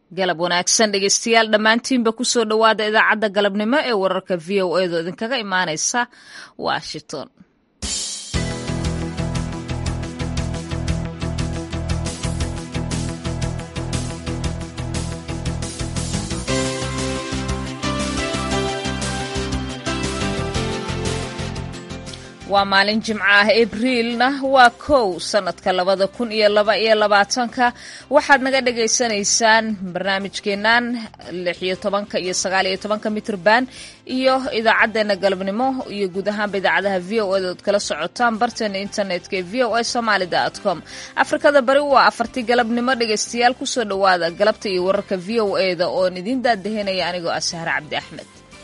galab wanaagsan dhegeystayaal dhammaantiinba kusoo dhowaada idaacadda galabnimo ee wararka v o edo idinkaga imaaneysa washington waa maalin jimco ah abriilna waa kow sanadka labada kun iyo laba iyo labaatanka waxaad naga dhagaysanaysaan barnaamijkeenan lix iyo tobanka iyo sagaal iyo tobanka mitrban iyo idaacadeena galabnimo iyo guud ahaanba idaacadaha v o eda ood kala socotaan barteena internetka ee v o a somaali com afrikada bari waa afartii galabnimo dhegaystayaal kusoo dhowaada galabta iyo wararka v o eda oon idiin daadahinaya anigoo ah sahre cabdi axmed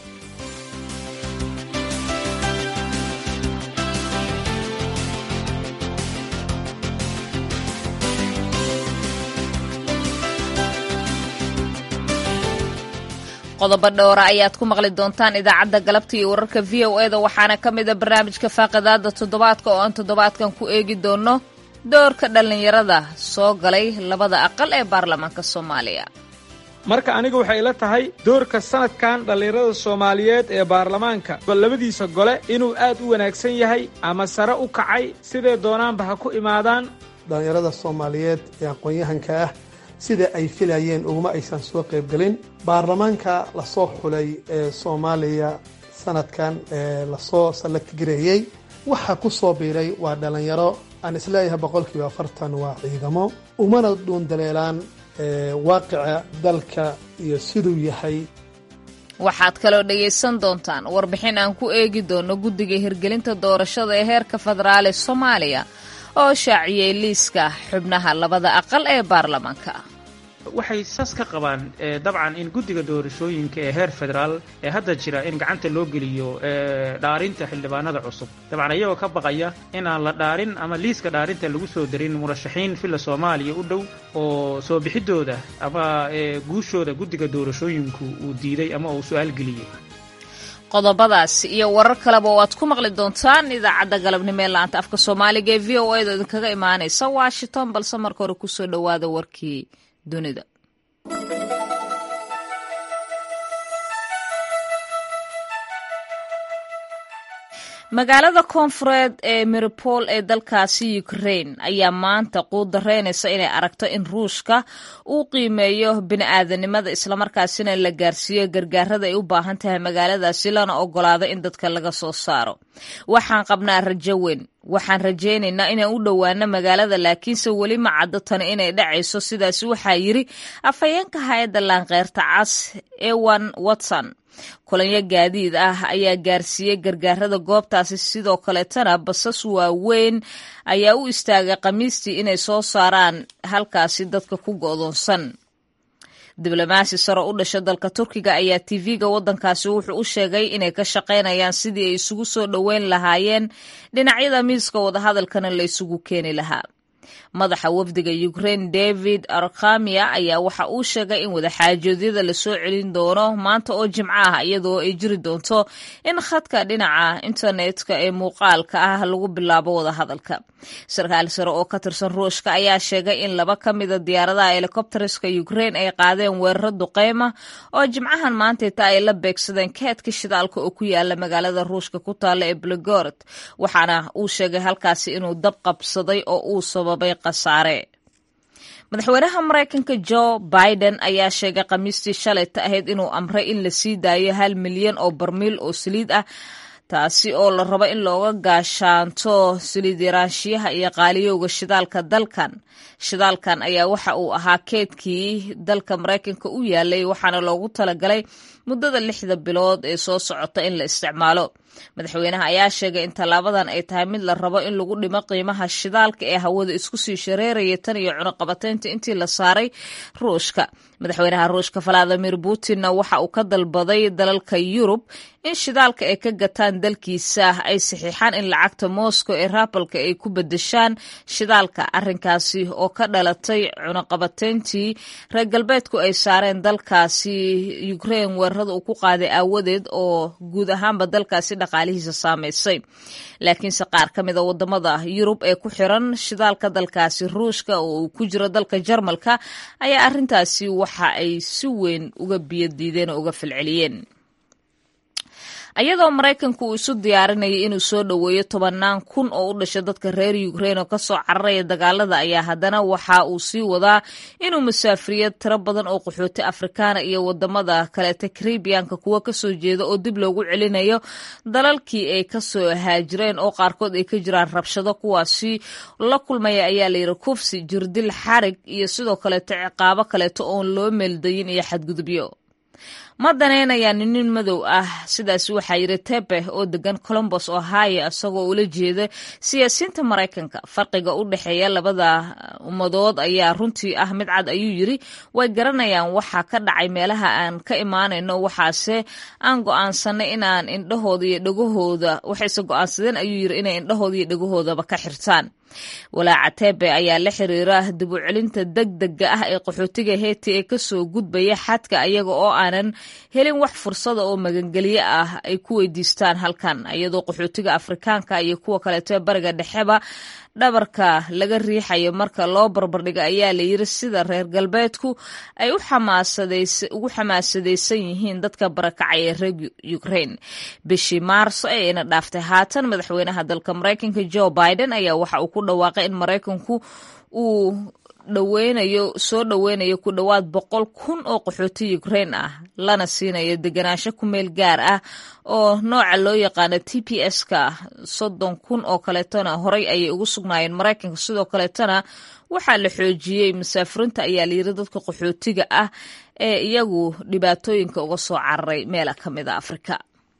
qodobo dhowra ayaad ku maqli doontaan idaacadda galabta iyo wararka v o eda waxaana ka mid a barnaamijka faaqidaada toddobaadka oo aan toddobaadkan ku eegi doono doorka dhallinyarada soo galay labada aqal ee baarlamaanka soomaaliya marka aniga waxay ila tahay doorka sanadkan dhallinyarada soomaaliyeed ee baarlamaanka labadiisa gole inuu aad u wanaagsan yahay ama sare u kacay siday doonaanba ha ku imaadaan dhallinyarada soomaaliyeed ee aqoon-yahanka ah sida ay filayeen uguma aysan soo qaybgelin baarlamaanka lasoo xulay ee soomaaliya sanadkan ee lasoo salagtigareeyey waxaa ku soo biiray waa dhallinyaro aan isleeyahay boqolkiiba afartan waa ciidamo umana dhuundaleelaan waaqica dalka iyo siduu yahay waxaad kaloo dhegaysan doontaan warbixin aan ku eegi doono guddiga hirgelinta doorashada ee heerka federaal ee soomaaliya oo shaaciyey liiska xubnaha labada aqal ee baarlamaanka waxay saas ka qabaan dabcan in guddiga doorashooyinka ee heer federaal ee hadda jira in gacanta loo geliyo dhaarinta xildhibaanada cusub dabcan iyagoo ka baqaya inaan la dhaarin ama liiska dhaarinta lagu soo darin murashaxiin filla soomaaliya u dhow oo soo bixidooda ama guushooda guddiga doorashooyinku uu diiday ama uu su-aal geliyey qodobadaas iyo warar kaleba oo aad ku maqli doontaan idaacadda galabnimo ee laanta afka soomaaliga ee v o eda idinkaga imaanaysa washington balse marka hore kusoo dhowaada warkii dunida magaalada koonfureed ee miripol ee dalkaasi ukraine ayaa maanta quudareynaysa inay aragto in ruushka uu qiimeeyo bini-aadanimada islamarkaasina la gaarsiiyo gargaarada ay u baahan tahay magaaladaasi lana ogolaado in dadka laga soo saaro waxaan qabnaa rajo weyn waxaan rajaynaynaa inaan u dhowaano magaalada laakiinse weli ma caddo tani inay dhacayso sidaasi waxaa yiri afhayeenka hay-adda laanqeyrta cas ewan watson kulanyo gaadiid ah ayaa gaarsiiyey gargaarada goobtaasi sidoo kaleetana basas waaweyn ayaa u istaagay khamiistii inay soo saaraan halkaasi dadka ku go'doonsan diblomaasi sare u dhasha dalka turkiga ayaa tv-ga waddankaasi wuxuu u sheegay inay ka shaqaynayaan sidii ay isugu soo dhoweyn lahaayeen dhinacyada miiska wadahadalkana la isugu keeni lahaa madaxa wafdiga ukraine david arkhamia ayaa waxa uu sheegay in wadaxaajoodyada lasoo celin doono maanta oo jimco ah iyadoo ay jiri doonto in khadka dhinaca internetka ee muuqaalka ah lagu bilaabo wadahadalka sarkaal sare oo ka tirsan ruushka ayaa sheegay in laba ka mida diyaaradaha helikobteriska ukraine ay qaadeen weeraro duqeyma oo jimcahan maantayta ay la beegsadeen keedka shidaalka oo ku yaala magaalada ruushka ku taalla ee belgorod waxaana uu sheegay halkaasi inuu dab qabsaday oo uu sababay khasaare madaxweynaha maraykanka jo biden ayaa sheegay khamiistii shalayta ahayd inuu amray in la sii daayo hal milyan oo barmiil oo saliid ah taasi oo la rabo in looga gaashaanto saliid yaraanshiyaha iyo qaaliyowga shidaalka dalkan shidaalkan ayaa waxa uu ahaa keedkii dalka maraykanka u yaalay waxaana loogu talagalay muddada lixda bilood ee soo socota in la isticmaalo madaxweynaha ayaa sheegay in tallaabadan ay tahay mid la rabo in lagu dhimo qiimaha shidaalka ee hawada isku sii shareeraya tan iyo cunuqabateynta intii la saaray ruushka madaxweynaha ruushka valadimir putinna waxa uu ka dalbaday dalalka yurub in shidaalka ay ka gataan dalkiisa ay saxiixaan in lacagta moscow ee rabalka ay ku bedeshaan shidaalka arrinkaasi oo ka dhalatay cunuqabateyntii reer galbeedku ay saareen dalkaasi ukraine weerarada uu ku qaaday aawadeed oo guud ahaanba dalkaasi dhaqaalihiisa saameysay laakiinse qaar ka mid a wadamada yurub ee ku xiran shidaalka dalkaasi ruushka oo uu ku jiro dalka jarmalka ayaa arrintaasi waxa ay si weyn uga biyodiideen oo uga falceliyeen ayadoo maraykanku uu isu diyaarinaya inuu soo dhoweeyo tobannaan kun oo u dhasha dadka reer ukrain oo kasoo cararaya dagaalada ayaa haddana waxa uu sii wadaa inuu musaafiriyo tiro badan oo qaxooti afrikaana iyo wadamada kaleeta karibiyanka kuwa kasoo jeeda oo dib loogu celinayo dalalkii ay kasoo haajireen oo qaarkood ay ka jiraan rabshado kuwaasi la kulmaya ayaa layidhi kufsi jirdil xarig iyo sidoo kaleeto ciqaabo kaleeto oon loo meeldayin iyo xadgudubyo ma danaynayaan nin madow ah sidaas waxaa yidhi tepe oo degan colombos ohio isagoo ula jeeda siyaasiyiinta maraykanka farqiga u dhexeeya labada ummadood ayaa runtii ah mid cad ayuu yidri way garanayaan waxa ka dhacay meelaha aan ka imaanayno waxaase aan go'aansanay inaan indhahooda iyo dhegahooda waxayse go'aansadeen ayuu yidri inay indhahooda iyo dhegahoodaba ka xirtaan walaaca tebe ayaa la xiriira dib u celinta deg dega ah ee qaxootiga heeti ee kasoo gudbaya xadka ayaga oo aanan helin wax fursada oo magangelyo ah ay ku weydiistaan halkan iyadoo qaxootiga afrikaanka iyo kuwa kaleeto ee bariga dhexeba dhabarka laga riixayo marka loo barbardhigo ayaa layiri sida reer galbeedku ay ugu xamaasadaysan yihiin dadka barakacay ee reer ukrain bishii maarso ee ina dhaaftay haatan madaxweynaha dalka maraykanka joe biden ayaa waxa uu ku dhawaaqay in maraykanku uu dhaweynayo soo dhoweynayo ku dhowaad boqol kun oo qaxooti ukrain ah lana siinayo deganaansho ku meel gaar ah oo nooca loo yaqaano t p s-ka soddon kun oo kaleetona horay ayay ugu sugnaayeen maraykanka sidoo kaleetona waxaa la xoojiyey musaafiriinta ayaa layiri dadka qaxootiga ah ee iyagu dhibaatooyinka uga soo cararay meela ka mid a afrika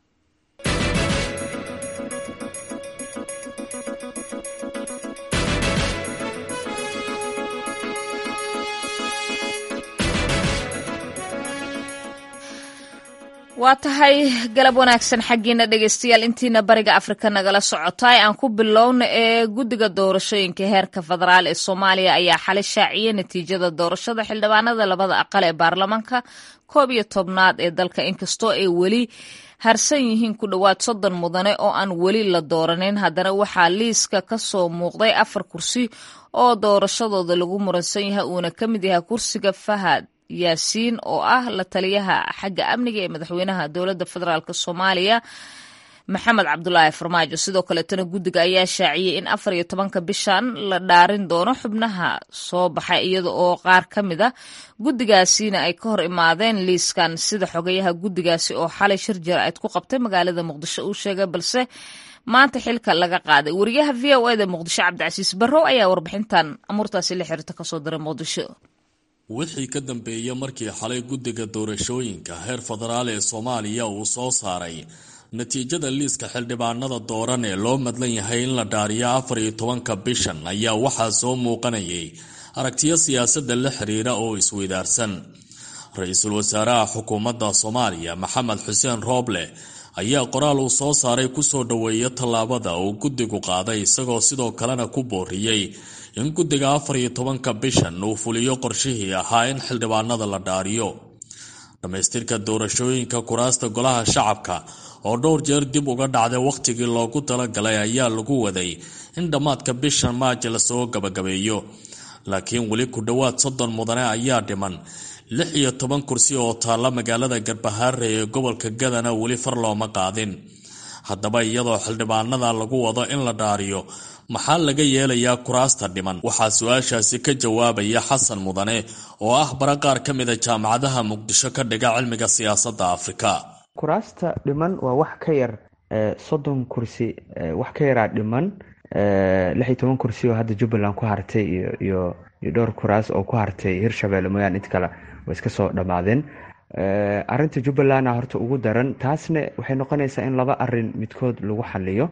waa tahay galab wanaagsan xaggiina dhegeystayaal intiina bariga afrika nagala socotaay aan ku bilowna ee guddiga doorashooyinka heerka federaal ee soomaaliya ayaa xalay shaaciyey natiijada doorashada xildhibaanada labada aqal ee baarlamaanka koob iyo tobnaad ee dalka inkastoo ay weli harsan yihiin ku dhowaad soddon mudane oo aan weli la dooranin haddana waxaa liiska ka soo muuqday afar kursi oo doorashadooda lagu muransan yahay uuna ka mid yahay kursiga fahad yaasiin oo ah la taliyaha xagga amniga ee madaxweynaha dowladda federaalk soomaaliya maxamed cabdulaahi farmaajo sidoo kaleetana guddiga ayaa shaaciyey in afar iyo tobanka bishan la dhaarin doono xubnaha soo baxay iyada oo qaar ka mid a guddigaasina ay ka hor imaadeen liiskan sida xogayaha guddigaasi oo xalay shir jaraa'id ku qabtay magaalada muqdisho uu sheegay balse maanta xilka laga qaaday wariyaha v o eda muqdisho cabdicasiis barrow ayaa warbixintan amuurtaasi la xiriirta kasoo diray muqdisho wixii ka dambeeyey markii xalay guddiga doorashooyinka heer federaal ee soomaaliya uu soo saaray natiijada liiska xildhibaanada dooran ee loo madlan yahay in la dhaariyo afar iyo tobanka bishan ayaa waxaa soo muuqanayay aragtiyo siyaasadda la xiriira oo isweydaarsan ra-iisul wasaaraha xukuumadda soomaaliya maxamed xuseen rooble ayaa qoraal uu soo saaray kusoo dhoweeya tallaabada uu guddigu qaaday isagoo sidoo kalena ku booriyey in guddiga afar iyo tobanka bishan uu fuliyo qorshihii ahaa in xildhibaanada la dhaariyo dhammaystirka doorashooyinka kuraasta golaha shacabka oo dhowr jeer dib uga dhacday wakhtigii loogu talagalay ayaa lagu waday in dhammaadka bishan maaji lasoo gabagabeeyo laakiin weli ku dhowaad soddon mudane ayaa dhiman lix iyo toban kursi oo taalla magaalada garbahaare ee gobolka gadana weli far looma qaadin haddaba iyadoo xildhibaanada lagu wado in la dhaariyo maxaa laga yeelayaa kuraasta dhiman waxaa su-aashaasi ka jawaabaya xasan mudane oo ah bara qaar ka mida jaamacadaha muqdisho ka dhiga cilmiga siyaasadda afrika kuraasta dhiman waa wax ka yar soddon kursi wax ka yaraa dhiman lix iyo toban kursi oo hadda jubbaland ku hartay iyo iyo dhowr kuraas oo ku hartay hirshabelle mooyaan int kale way iska soo dhammaadeen arinta jubbalandna horta ugu daran taasna waxay noqonaysaa in laba arin midkood lagu xaliyo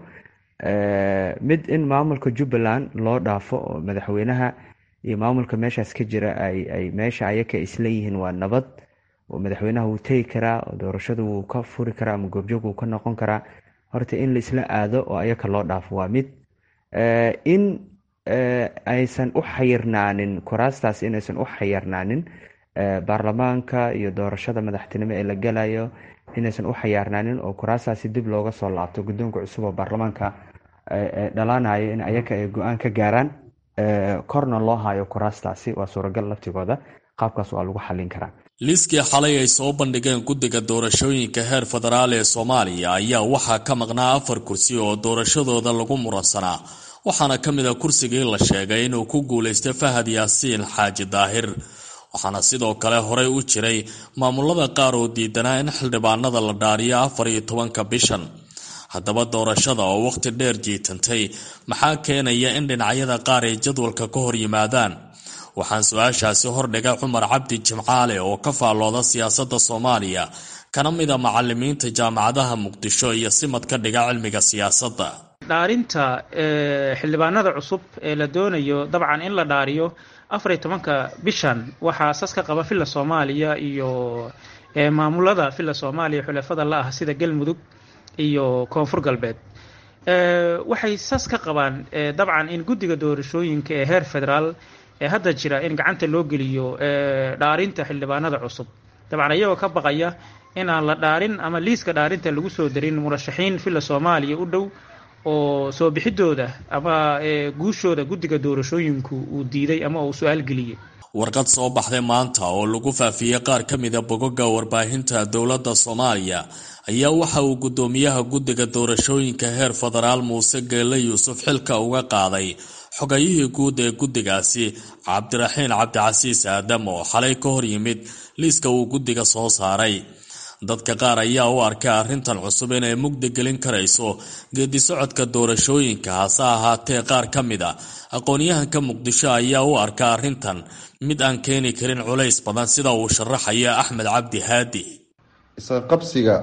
mid in maamulka jubbaland loo dhaafo oo madaxweynaha iyo maamulka meeshaas ka jira ay meesha ayaka isleeyihiin waa nabad oo madaxweynaha wuu tegi karaa oo doorashada wuu ka furi karaa ama goobjoog wuu ka noqon karaa horta in laisla aado oo ayaka loo dhaafo waa mid in aysan u xayirnaanin kuraastaas inaysan u xayirnaanin baarlamaanka iyo doorashada madaxtinimo ee la gelayo inaysan u xayaarnaanin oo kuraastaasi dib looga soo laabto guddoonka cusub oo baarlamaanka dhalaanayo in ayaga ay go-aan ka gaaraan korna loo hayo kuraastaasi waa suuragal laftigooda qaabkaas waa lagu xallin karaa liiskii xalay ay soo bandhigeen guddiga doorashooyinka heer federaal ee soomaaliya ayaa waxaa ka maqnaa afar kursi oo doorashadooda lagu muransanaa waxaana ka mid a kursigii la sheegay inuu ku guulaystay fahad yaasiin xaaji daahir waxaana sidoo kale horey u jiray maamulada qaar oo diidanaa in xildhibaanada la dhaariyo afar iyo tobanka bishan haddaba doorashada oo wakhti dheer jiitantay maxaa keenaya in dhinacyada qaar ay jadwalka ka hor yimaadaan waxaan su-aashaasi hordhigay cumar cabdi jimcaale oo ka faallooda siyaasadda soomaaliya kana mid a macalimiinta jaamacadaha muqdisho iyo simad ka dhiga cilmiga siyaasadda dhaarinta xildhibaanada cusub ee la doonayo dabcan in la dhaariyo afariyo tobanka bishan waxaa sas ka qaba villa soomaaliya iyo maamulada villa soomaaliya xulafada la ah sida galmudug iyo koonfur galbeed waxay sas ka qabaan dabcan in guddiga doorashooyinka ee heer federaal ee hadda jira in gacanta loo geliyo dhaarinta xildhibaanada cusub dabcan iyagoo ka baqaya in aan la dhaarin ama liiska dhaarinta lagu soo darin murashaxiin villa soomaaliya u dhow oo soo bixidooda ama guushooda guddiga doorashooyinku uu diiday ama uu su-aal geliyey warqad soo baxday maanta oo lagu faafiyey qaar ka mida bogoga warbaahinta dowladda soomaaliya ayaa waxa uu guddoomiyaha guddiga doorashooyinka heer federaal muuse geelle yuusuf xilka uga qaaday xogayihii guud ee guddigaasi cabdiraxiin cabdicasiis aadam oo xalay ka hor yimid liiska uu guddiga soo saaray dadka qaar ayaa u arkay arrintan cusub inay mugdi gelin karayso geedi socodka doorashooyinka hase ahaatee qaar ka mid a aqoon-yahanka muqdisho ayaa u arka arrintan mid aan keeni karin culays badan sida uu sharaxaya axmed cabdi haadi isqabsiga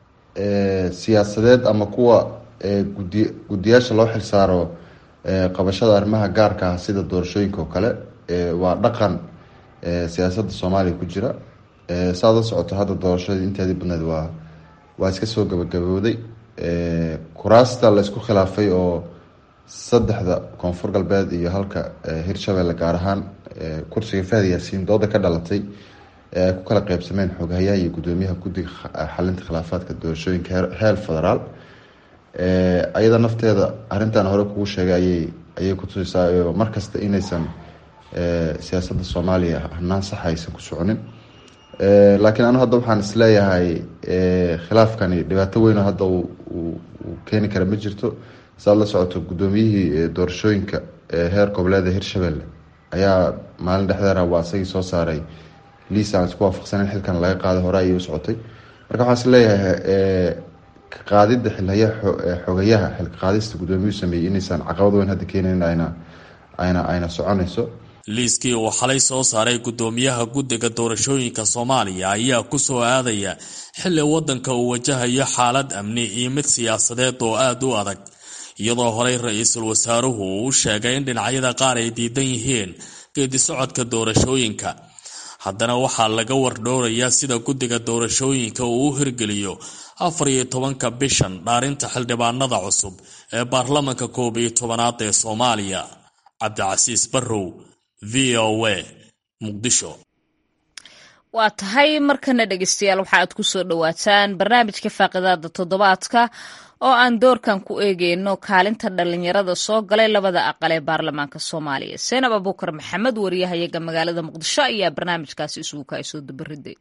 siyaasadeed ama kuwa guddiyaasha loo xilsaaro qabashada arrimaha gaarka ah sida doorashooyinka oo kale waa dhaqan siyaasadda soomaaliya ku jira saad la socoto hadda doorashadii inteedii badneed waa waa iska soo gabagabooday kuraasta la isku khilaafay oo saddexda koonfur galbeed iyo halka hirshabelle gaar ahaan kursiga fahad yaasiin dooda ka dhalatay ee ay ku kala qeybsameen xoghayaha iyo guddoomiyaha guddiga xalinta khilaafaadka doorashooyinka heer federaal ayada nafteeda arrintan hore kugu sheegay ayay ayay kutusaysaa markasta inaysan siyaasadda soomaaliya hanaan saxa aysan ku soconin laakiin anu hadda waxaan isleeyahay khilaafkani dhibaato weyn oo hadda uu keeni kara ma jirto saad la socoto guddoomiyihii doorashooyinka heer goboleeda hirshabelle ayaa maalin dhexdeera waa isagii soo saaray liis aan isku waafaqsaneyn xilkan laga qaaday hore ayay u socotay marka waxaan isleeyahay qaadida xilhaya xogayaha xilka qaadista guddoomiyuhu sameeyey inaysan caqabad weyn hadda keenayn ayna ayna ayna soconayso liiskii uu xalay soo saaray guddoomiyaha guddiga doorashooyinka soomaaliya ayaa ku soo aadaya xilli waddanka uu wajahayo xaalad amni iyo mid siyaasadeed oo aada u adag iyadoo horey ra-iisul wasaaruhu uu u sheegay in dhinacyada qaar ay diidan yihiin geedi socodka doorashooyinka haddana waxaa laga wardhowrayaa sida guddiga doorashooyinka uu u hirgeliyo afar iyo tobanka bishan dhaarinta xildhibaanada cusub ee baarlamanka koob iyo tobanaad ee soomaaliya cabdicasiis barrow v o a muqdisho waa tahay markana dhegeystayaal waxa aad ku soo dhowaataan barnaamijka faaqidaada toddobaadka oo aan doorkan ku eegeyno kaalinta dhalinyarada soo galay labada aqal ee baarlamaanka soomaaliya seenab abuukar maxamed wariyahayaga magaalada muqdisho ayaa barnaamijkaasi isugu kaay soo dabariday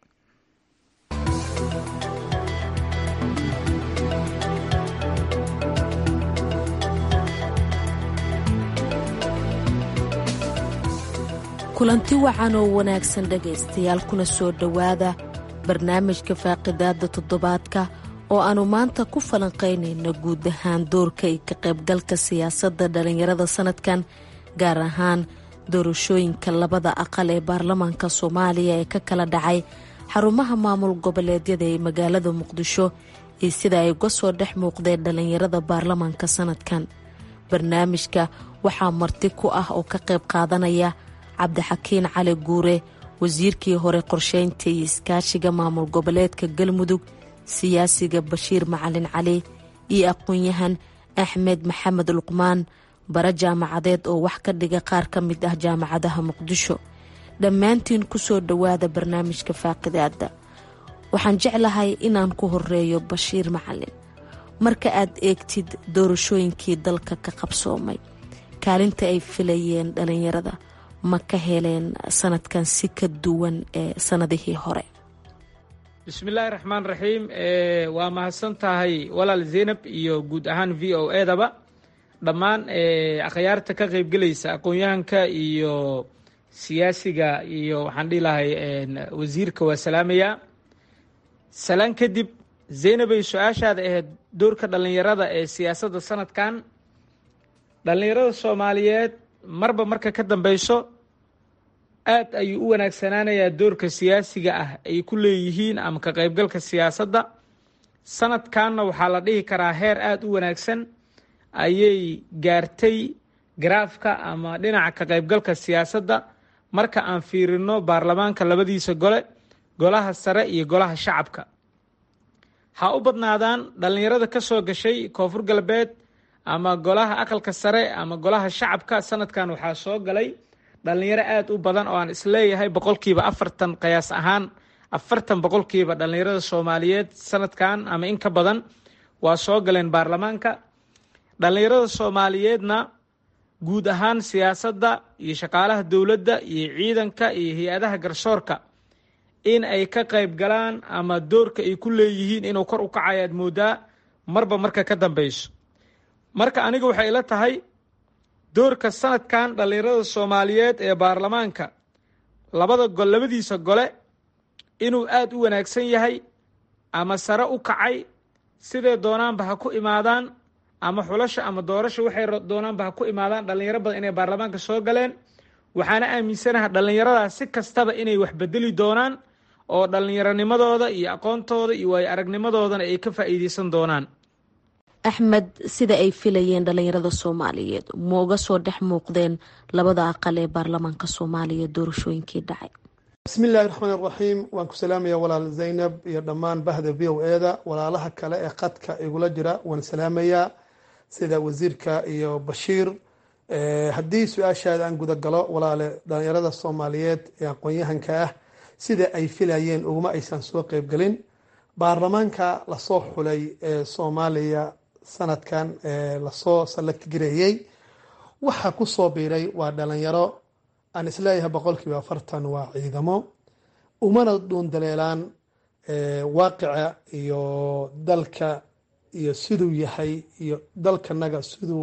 kulanti wacan oo wanaagsan dhegaystayaal kuna soo dhowaada barnaamijka faaqidaada toddobaadka oo aannu maanta ku falanqaynayno guud ahaan doorka iyo ka qaybgalka siyaasadda dhallinyarada sannadkan gaar ahaan doorashooyinka labada aqal ee baarlamaanka soomaaliya ee ka kala dhacay xarumaha maamul goboleedyada ee magaalada muqdisho iyo sida ay uga soo dhex muuqdeen dhallinyarada baarlamaanka sannadkan barnaamijka waxaa marti ku ah oo ka qayb qaadanaya cabdixakiin cali guure wasiirkii hore qorsheynta iyo iskaashiga maamul goboleedka galmudug siyaasiga bashiir macalin cali iyo aqoon-yahan axmed maxamed luqmaan bara jaamacadeed oo wax ka dhiga qaar ka mid ah jaamacadaha muqdisho dhammaantiin kusoo dhowaada barnaamijka faaqidaada waxaan jeclahay inaan ku horeeyo bashiir macalin marka aad eegtid doorashooyinkii dalka ka qabsoomay kaalinta ay filayeen dhalinyarada ma ka heleen sanadkan si ka duwan ee sanadihii hore bismillaahi raxmaan raxiim waa mahadsan tahay walaal zaynab iyo guud ahaan v o edaba dhammaan akhyaarta ka qaybgelaysa aqoon-yahanka iyo siyaasiga iyo waxaan dhihi lahay wasiirka waa salaamayaa salaan kadib zaynabay su-aashaada ahayd doorka dhallinyarada ee siyaasadda sanadkan dhallinyarada soomaaliyeed marba marka ka dambeyso aad ayuu u wanaagsanaanayaa doorka siyaasiga ah ay ku leeyihiin ama ka qaybgalka siyaasadda sanadkanna waxaa la dhihi karaa heer aada u wanaagsan ayay gaartay garaafka ama dhinaca ka qaybgalka siyaasadda marka aan fiirino baarlamaanka labadiisa gole golaha sare iyo golaha shacabka ha u badnaadaan dhallinyarada ka soo gashay koonfur galbeed ama golaha aqalka sare ama golaha shacabka sanadkan waxaa soo galay dhallinyaro aada u badan oo aan isleeyahay boqolkiiba afartan qiyaas ahaan afartan boqolkiiba dhallinyarada soomaaliyeed sanadkan ama in ka badan waa soo galeen baarlamaanka dhallinyarada soomaaliyeedna guud ahaan siyaasadda iyo shaqaalaha dowladda iyo ciidanka iyo hay-adaha garsoorka in ay ka qayb galaan ama doorka ay ku leeyihiin inuu kor u kacayo aad moodaa marba marka ka dambeyso marka aniga waxay ila tahay doorka sanadkan dhallinyarada soomaaliyeed ee baarlamaanka labada gol labadiisa gole inuu aada u wanaagsan yahay ama sare u kacay sidee doonaanba ha ku imaadaan ama xulasha ama doorasha waxay doonaanba ha ku imaadaan dhallinyaro badan inay baarlamaanka soo galeen waxaana aaminsanaha dhallinyaradaas si kastaba inay wax bedeli doonaan oo dhallinyaronimadooda iyo aqoontooda iyo waayo aragnimadoodana ay ka faa'iideysan doonaan axmed sida ay filayeen dhalinyarada soomaaliyeed ma uga soo dhex muuqdeen labada aqal ee baarlamaanka soomaaliya doorashooyinkii dhacay bismiillaahi raxmaan iraxiim waan ku salaamaya walaal zaynab iyo dhammaan bahda v o eda walaalaha kale ee qadka igula jira waan salaamayaa sida wasiirka iyo bashiir haddii su-aashaada aan gudagalo walaale dhalinyarada soomaaliyeed ee aqoon-yahanka ah sida ay filayeen uguma aysan soo qeybgelin baarlamaanka lasoo xulay ee soomaaliya sanadkan lasoo salaggareeyey waxaa kusoo biiray waa dhalinyaro aan isleeyahay boqolkiiba afartan waa ciidamo umana dhuundaleelaan waaqica iyo dalka iyo siduu yahay iyo dalkanaga siduu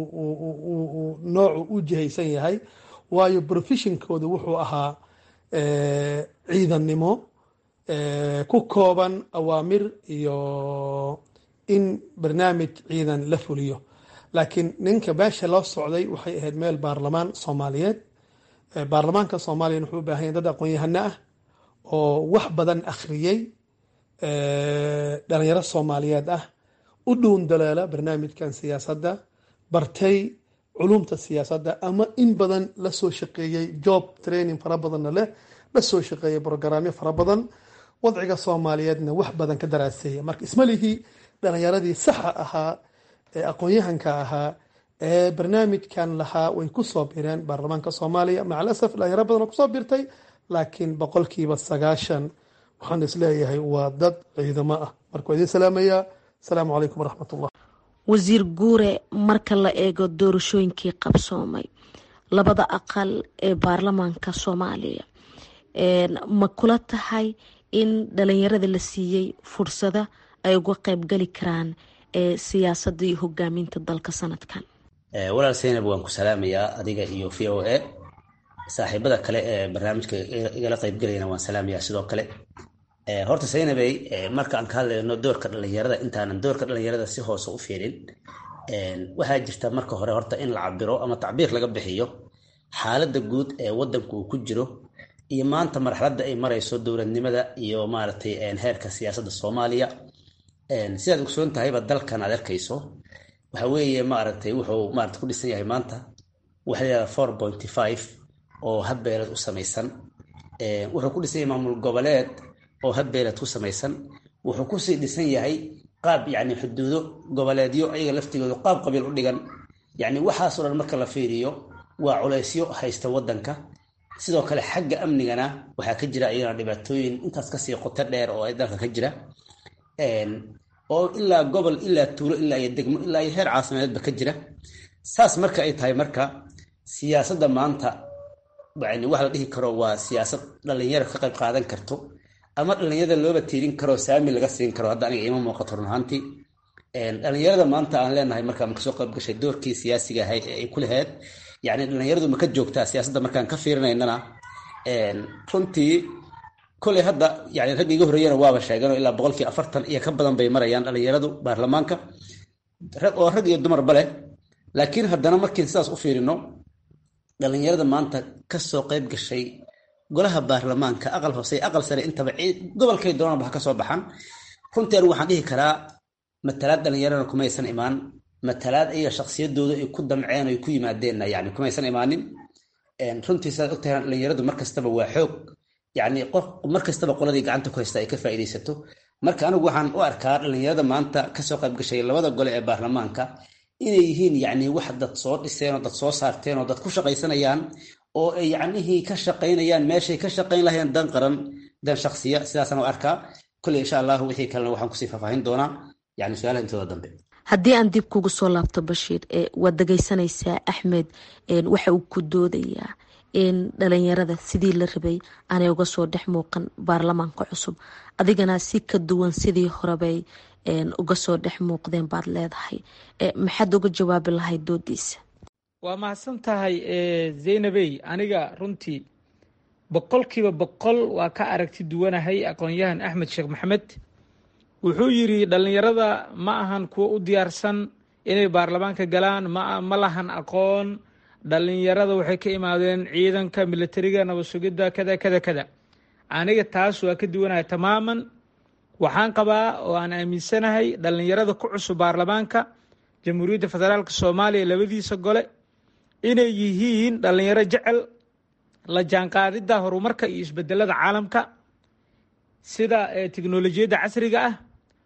noocu u jihaysan yahay waayo profeshonkooda wuxuu ahaa ciidannimo ku kooban awaamir iyo in barnaamij ciidan la fuliyo laakiin ninka meesha loo socday waxay ahayd meel baarlamaan soomaaliyeed baarlamaanka soomaaliya wuxuu u baahan yahay dad aqoon-yahano ah oo wax badan akhriyey dhalinyaro soomaaliyeed ah u dhuun daleela barnaamijkan siyaasadda bartay culumta siyaasadda ama in badan lasoo shaqeeyey job training fara badanna leh lasoo shaqeeyey brogaraamyo fara badan wadciga soomaaliyeedna wax badan ka daraaseeya marka ismalihii dhalinyaradii saxa ahaa ee aqoon-yahanka ahaa ee barnaamijkan lahaa way kusoo bireen baarlamaanka soomaaliya macalasaf dhalinyaro badan oo kusoo birtay laakiin boqolkiiba sagaashan waxaan isleeyahay waa dad ciidamo ah marka waa idin salaamayaa asalaamu calaykum waraxmat ullah wasiir guure marka la eego doorashooyinkii qabsoomay labada aqal ee baarlamaanka soomaaliya ma kula tahay in dhalinyarada la siiyey fursada ay uga qeybgali karaan ee siyaasadda iyo hogaaminta dalka sanadkan walaal saynab waan ku salaamayaa adiga iyo v o a saaxiibada kale ee barnaamijka igala qeybgelayana waan salaamayaa sidoo kale horta saynabey markaan ka hadlayno doorka dhalinyarada intaanan doorka dhalinyarada si hoose u fiirin waxaa jirta marka hore horta in la cabiro ama tacbiir laga bixiyo xaaladda guud ee wadanku uu ku jiro iyo maanta marxaladda ay marayso dowladnimada iyo maaragtay heerka siyaasadda soomaaliya sidaad ogsoon tahayba dalkan aad arkayso waxa weeye maaragtay wuxuu maarata ku dhisan yahay maanta waxa la yihahda four pointy five oo habbeelad u samaysan wuxuu ku dhisan yahay maamul goboleed oo habbeelad ku samaysan wuxuu kusii dhisan yahay qaab yacni xuduudo goboleedyo ayaga laftigooda qaab qabiil u dhigan yacni waxaasoo dhan marka la fiiriyo waa culaysyo haysta waddanka sidoo kale xagga amnigana waxaa ka jira iyagana dhibaatooyin intaas kasii qoto dheer oo dalka ka jira oo ilaa gobol ilaa tuulo ilaa iyo degmo ilaa iyo heer caasimadeedba ka jira saas marka ay tahay marka siyaasadda maanta yani wax la dhihi karo waa siyaasad dhalinyaro ka qayb qaadan karto ama dhalinyarada looba tiirin karo saami laga siin karo hadda aniga ima muuqato run ahaantii dhalinyarada maanta aan leenahay marka ma kasoo qayb gashay doorkii siyaasiga ahay ee ay ku lahayd yani dhalinyaradu ma ka joogtaa siyaasadda markaan ka fiirinaynana runtii koley hadda yani ragga iga horreeyana waaba sheegano ilaa boqolkii afartan iyo ka badan bay marayaan dhalinyaradu baarlamaanka oo rag iyo dumarba leh laakiin haddana markiin sidaas u fiirino dhalinyarada maanta kasoo qayb gashay golaha baarlamaanka aqal hoose aqal sare intaba gobolkay doonanba ha kasoo baxan runtii anigu waxaan dhihi karaa matalaad dhalinyarana kumaysan imaan matalaad ayaga shaksiyadooda ay ku damceen ay ku yimaadeenna yani kumaysan imaanin runtii sidaad ogtahay dhalinyaradu markastaba waa xoog yani markastaba qoladii gacanta ku haysta ay ka faa'iidaysato marka anigu waxaan u arkaa dhalinyarada maanta kasoo qayb gashay labada gole ee baarlamaanka inay yihiin yani wax dad soo dhiseen oo dad soo saarteen oo dad ku shaqaysanayaan oo ay yacnihii ka shaqaynayaan meeshay ka shaqayn lahayeen dan qaran dan shaksiya sidaasaan u arkaa kolley insha allahu wixii kalena waxaan kusii faahfaahin doonaa yani su-aalaha intooda dambe haddii aan dib kugu soo laabto bashiir waad dhegaysanaysaa axmed waxa uu ku doodayaa in dhalinyarada sidii la rabay aanay uga soo dhex muuqan baarlamaanka cusub adigana si ka duwan sidii horebay uga soo dhex muuqdeen baad leedahay maxaad uga jawaabi lahayd doodiisa waa mahadsan tahay zaynabey aniga runtii boqolkiiba boqol waa ka aragti duwanahay aqoon-yahan axmed sheekh maxamed wuxuu yidhi dhallinyarada ma ahan kuwo u diyaarsan inay baarlamaanka galaan ma ma lahan aqoon dhallinyarada waxay ka imaadeen ciidanka militariga nabad sugidda kada kada kada aniga taas waa ka duwanahay tamaaman waxaan qabaa oo aan aaminsanahay dhallinyarada ku cusub baarlamaanka jamhuuriyadda federaalk soomaaliya labadiisa gole inay yihiin dhallinyaro jecel la jaanqaadidda horumarka iyo isbedelada caalamka sida teknolojiyadda casriga ah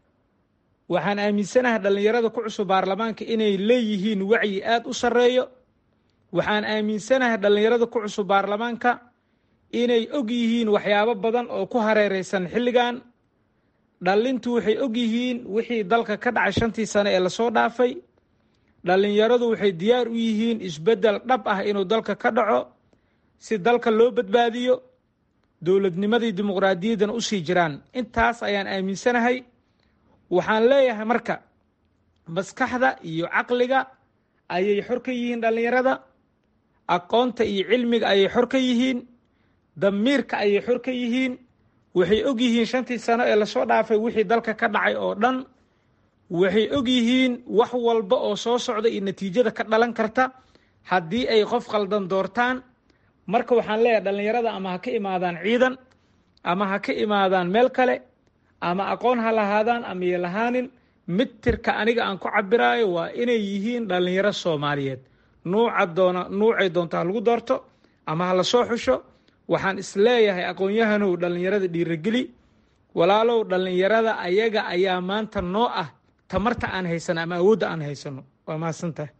waxaan aaminsanahay dhallinyarada ku cusub baarlamaanka inay leeyihiin wacyi aada u sarreeyo waxaan aaminsanahay dhallinyarada ku cusub baarlamaanka inay og yihiin waxyaabo badan oo ku hareereysan xilligan dhallintu waxay og yihiin wixii dalka ka dhacay shantii sane ee lasoo dhaafay dhallinyaradu waxay diyaar u yihiin isbeddel dhab ah inuu dalka ka dhaco si dalka loo badbaadiyo dowladnimadii dimuqraadiyaddana usii jiraan intaas ayaan aaminsanahay waxaan leeyahay marka maskaxda iyo caqliga ayay xor ka yihiin dhallinyarada aqoonta iyo cilmiga ayay xor ka yihiin damiirka ayay xor ka yihiin waxay og yihiin shantii sano ee lasoo dhaafay wixii dalka ka dhacay oo dhan waxay og yihiin wax walba oo soo socda iyo natiijada ka dhalan karta haddii ay qof khaldan doortaan marka waxaan leeyahay dhallinyarada ama ha ka imaadaan ciidan ama ha ka imaadaan meel kale ama aqoon ha lahaadaan ama ya lahaanin mitirka aniga aan ku cabiraayo waa inay yihiin dhallinyaro soomaaliyeed nuuca doona nuucay doonto ha lagu doorto ama ha lasoo xusho waxaan isleeyahay aqoon-yahanow dhallinyarada dhiirageli walaalow dhallinyarada ayaga ayaa maanta noo ah tamarta aan haysano ama awoodda aan haysano waa mahadsantahay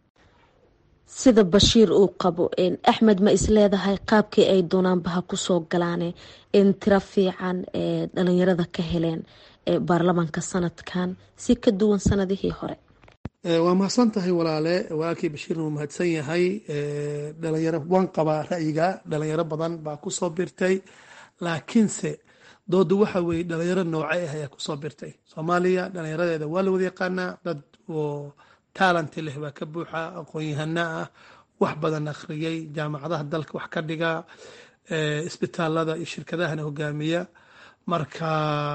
sida bashiir uu qabo axmed ma isleedahay qaabkii ay doonaanba ha kusoo galaane in tiro fiican ee dhalinyarada ka heleen baarlamaanka sanadkan si ka duwan sanadihii hore waa mahadsan tahay walaale walaalkii bashiirna wuu mahadsan yahay dhalinyaro waan qabaa ra'yiga dhalinyaro badan baa kusoo birtay laakiinse doodu waxa weeye dhalinyaro noocay ah ayaa kusoo birtay soomaaliya dhalinyaradeeda waa la wada yaqaanaa dad oo taalante leh baa ka buuxa aqoon-yahana ah wax badan akhriyay jaamacadaha dalka wax ka dhiga isbitaalada iyo shirkadahana hogaamiya marka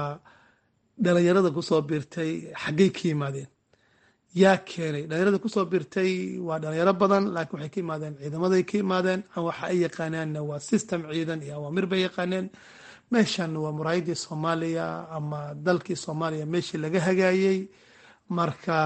dhalinyarada kusoo birtay xaggay ka yimaadeen yaa keenay dhalinyarada kusoo birtay waa dhalinyaro badan laakiin waxay ka yimaadeen ciidamaday ka yimaadeen ama waxa ay yaqaanaanna waa system ciidan iyo awaamir bay yaqaaneen meeshanna waa muraayadii soomaaliya ama dalkii soomaaliya meeshii laga hagaayey marka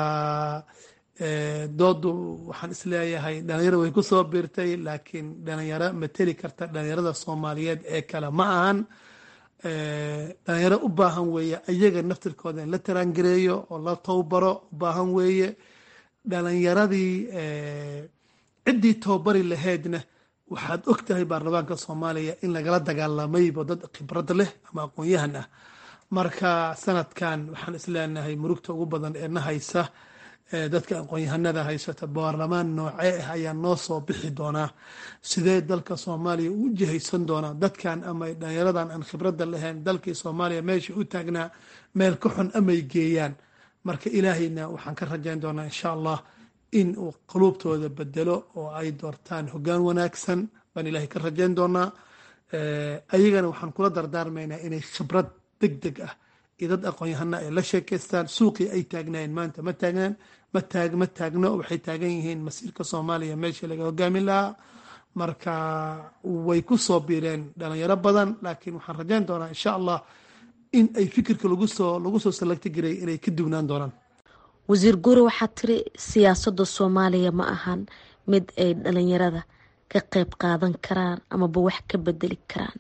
doodu waxaan isleeyahay dhalinyaro way kusoo biirtay laakiin dhalinyaro mateli karta dhalinyarada soomaaliyeed ee kale ma ahan dhalinyaro u baahan weeye ayaga naftirkooda in la taraangareeyo oo la towbaro u baahan weeye dhalinyaradii ciddii towbari lahaydna waxaad og tahay baarlamaanka soomaaliya in lagala dagaalamayba dad khibrad leh ama aqoon-yahan ah marka sanadkan waxaan isleenahay murugta ugu badan ee na haysa dadka aqoon-yahanada haysata baarlamaan noocee ah ayaa noo soo bixi doonaa sidee dalka soomaaliya u jihaysan doonaa dadkan ama dhalinyaradan aan khibradda lahayn dalkii soomaaliya meesha u taagnaa meel ka xun amay geeyaan marka ilaahayna waxaan ka rajayn doonaa insha allah in uu quluubtooda bedelo oo ay doortaan hoggaan wanaagsan baan ilaahay ka rajayn doonaa ayagana waxaan kula dardaarmaynaa inay khibrad deg deg ah iyo dad aqoon-yahana ay la sheekaystaan suuqii ay taagnaayeen maanta ma taagnaan ma taag ma taagno waxay taagan yihiin masiirka soomaaliya meeshii laga hogaamin lahaa marka way ku soo biireen dhalinyaro badan laakiin waxaan rajayn doonaa insha allah in ay fikirka lagu soo lagu soo salagti jiray inay ka duwnaan doonaan wasiir guure waxaad tiri siyaasadda soomaaliya ma ahan mid ay dhalinyarada ka qeyb qaadan karaan amaba wax ka bedeli karaan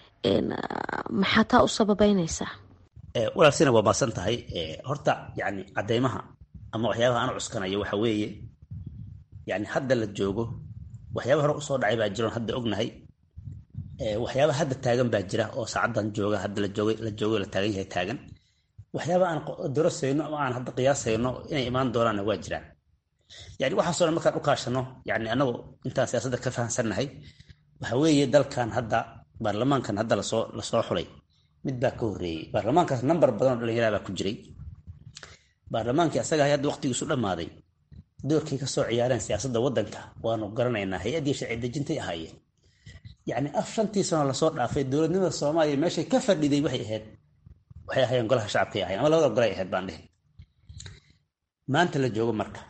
maxaa taa u sababeynaysaa walaalsina waa maasan tahay horta yani cadeymaha ama waxyaabaha aan cuskanayo waxa weeye yani hadda la joogo waxyaaba hore usoo dhacay baa jiroon hadda ognahay waxyaaba hadda taagan baa jira oo saacadan jooga hadda la joogay la joogo la taagan yahay taagan waxyaaba aan dorosayno ama aan hadda qiyaasayno inay imaan doonaanna waa jiraan yani waxaasoo dhan markaan u kaashano yani anagu intaan siyaasadda ka fahamsannahay waxa weeye dalkan hadda baarlamaankan hadda lasoo lasoo xulay mid baa ka horreeyey baarlamaankaas namber badan oo dhalinyara baa ku jiray baarlamaankii asaga hay hadda waqtigiisu dhammaaday doorkay ka soo ciyaareen siyaasadda waddanka waanu garanaynaa hay-addii sharci dejintay ahaayeen yacni af shantii sano lasoo dhaafay dowladnimada soomaaliya meeshay ka fadhiday waxay ahayd waxay ahaayeen golaha shacabkay ahayen ama labada golay ahayd baan dhihi maanta la joogo marka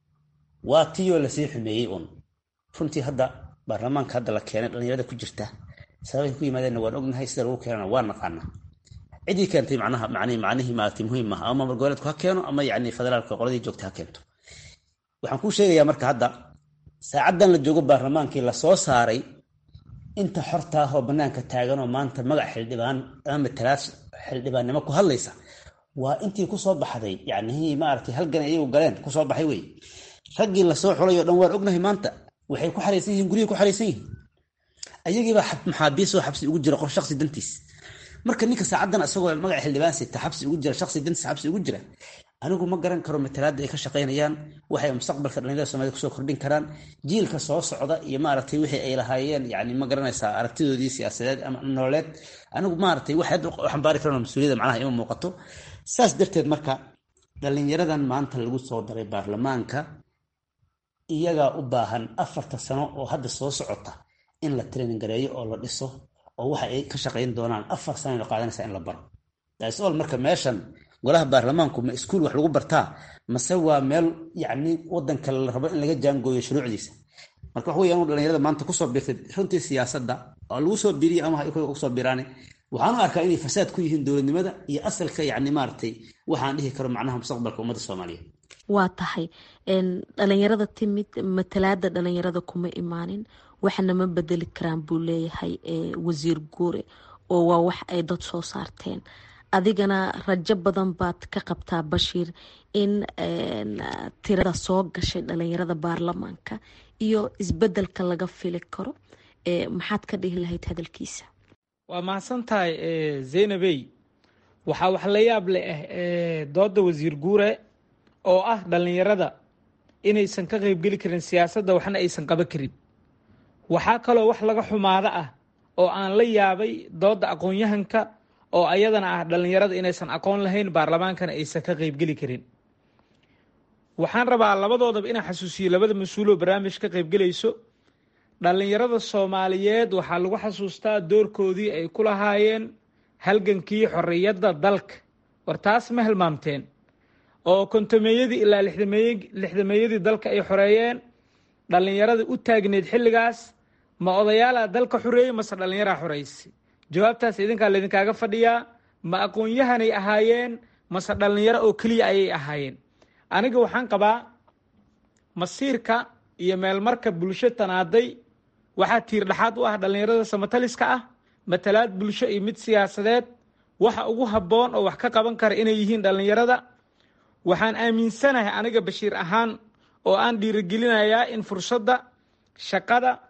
waa tiyoo lasii xumeeyey uun runtii hadda baarlamaanka hadda la keenay dhalinyarada ku jirta sababay ku yimaadeenna waan ognahay sida lagu keenana waa naqaana cidii keentay macnaha macnihi macnihii maaragtay muhiim maaha ama maamul goboleedku ha keeno ama yacni federaalka qoladii joogta ha keento waxaan kuu sheegayaa marka hadda saacaddan la joogo baarlamaankii lasoo saaray inta xorta ah oo bannaanka taagan oo maanta magac xildhibaan ama matalaad xildhibaannimo ku hadlaysa waa intii kusoo baxday yacnihii maaragtay halgan iyagu galeen kusoo baxay wey raggii lasoo xulay oo dhan waan ognahay maanta waxay ku xaraysan yihiin guryahay ku xaraysan yihiin ayagiibaa maxaabiis oo xabsi ugu jira qof shaksi dantiis marka ninka saacadan isagoo magaca xildhibaan sita xabsi ugu jira shaksi dantiis xabsi ugu jira anigu ma garan karo matalaada ay ka shaqaynayaan waxay mustaqbalka dhalinyarada soomaalida kusoo kordhin karaan jiilka soo socda iyo maaragtay wixii ay lahaayeen yani ma garanaysaa aragtidoodii siyaasadeed ama nololeed anigu maaragtay wax hadda xambaari karan mas-uuliyada macnaha ima muuqato saas darteed marka dhalinyaradan maanta lagu soo daray baarlamaanka iyagaa u baahan afarta sano oo hadda soo socota in la training gareeyo oo la dhiso oo waxa ay ka shaqayn doonaan afar sano la qaadanaysa in la baro dasol marka meeshan golaha baarlamaanku ma iskuul wax lagu bartaa mase waa meel yacni wadanka la rabo in laga jaangooyo shuruucdiisa marka wax weya anu dhalinyarada maanta kusoo biirtay runtii siyaasadda oo lagu soo biiriya ama kusoo biiraane waxaan u arkaa inay fasaad ku yihiin dowladnimada iyo asalka yacni maaragtay waxaan dhihi karo macnaha mustaqbalka ummadda soomaaliyeed waa tahay dhalinyarada timid matalaada dhalinyarada kuma imaanin waxna ma bedeli karaan buu leeyahay wasiir guure oo waa wax ay dad soo saarteen adigana rajo badan baad ka qabtaa bashiir in tirada soo gashay dhalinyarada baarlamaanka iyo isbedelka laga fili karo maxaad ka dhihi lahayd hadalkiisa waa mahadsan tahay zaynabey waxaa wax la yaab leh ah dooda wasiir guure oo ah dhalinyarada inaysan ka qeybgeli karin siyaasadda waxna aysan qaban karin waxaa kaloo wax laga xumaado ah oo aan la yaabay dooda aqoon-yahanka oo ayadana ah dhalinyarada inaysan aqoon lahayn baarlamaankana aysan ka qeybgeli karin waxaan rabaa labadoodaba inaan xasuusiyo labada mas-uuloo barnaamij ka qeybgelayso dhalinyarada soomaaliyeed waxaa lagu xasuustaa doorkoodii ay ku lahaayeen halgankii xorriyadda dalka war taas ma hilmaamteen oo kontomeeyadii ilaa lixdameeyadii dalka ay xoreeyeen dhallinyaradii u taagneyd xilligaas ma odayaalaa dalka xoreeyey mase dhallinyaraa xoreysay jawaabtaas idinkaa laydinkaaga fadhiyaa ma aqoon-yahanay ahaayeen mase dhallinyaro oo keliya ayay ahaayeen aniga waxaan qabaa masiirka iyo meelmarka bulsho tanaaday waxaa tiir dhexaad u ah dhallinyarada samataliska ah matalaad bulsho iyo mid siyaasadeed waxa ugu habboon oo wax ka qaban kara inay yihiin dhallinyarada waxaan aaminsanahay aniga bashiir ahaan oo aan dhiirigelinayaa in fursadda shaqada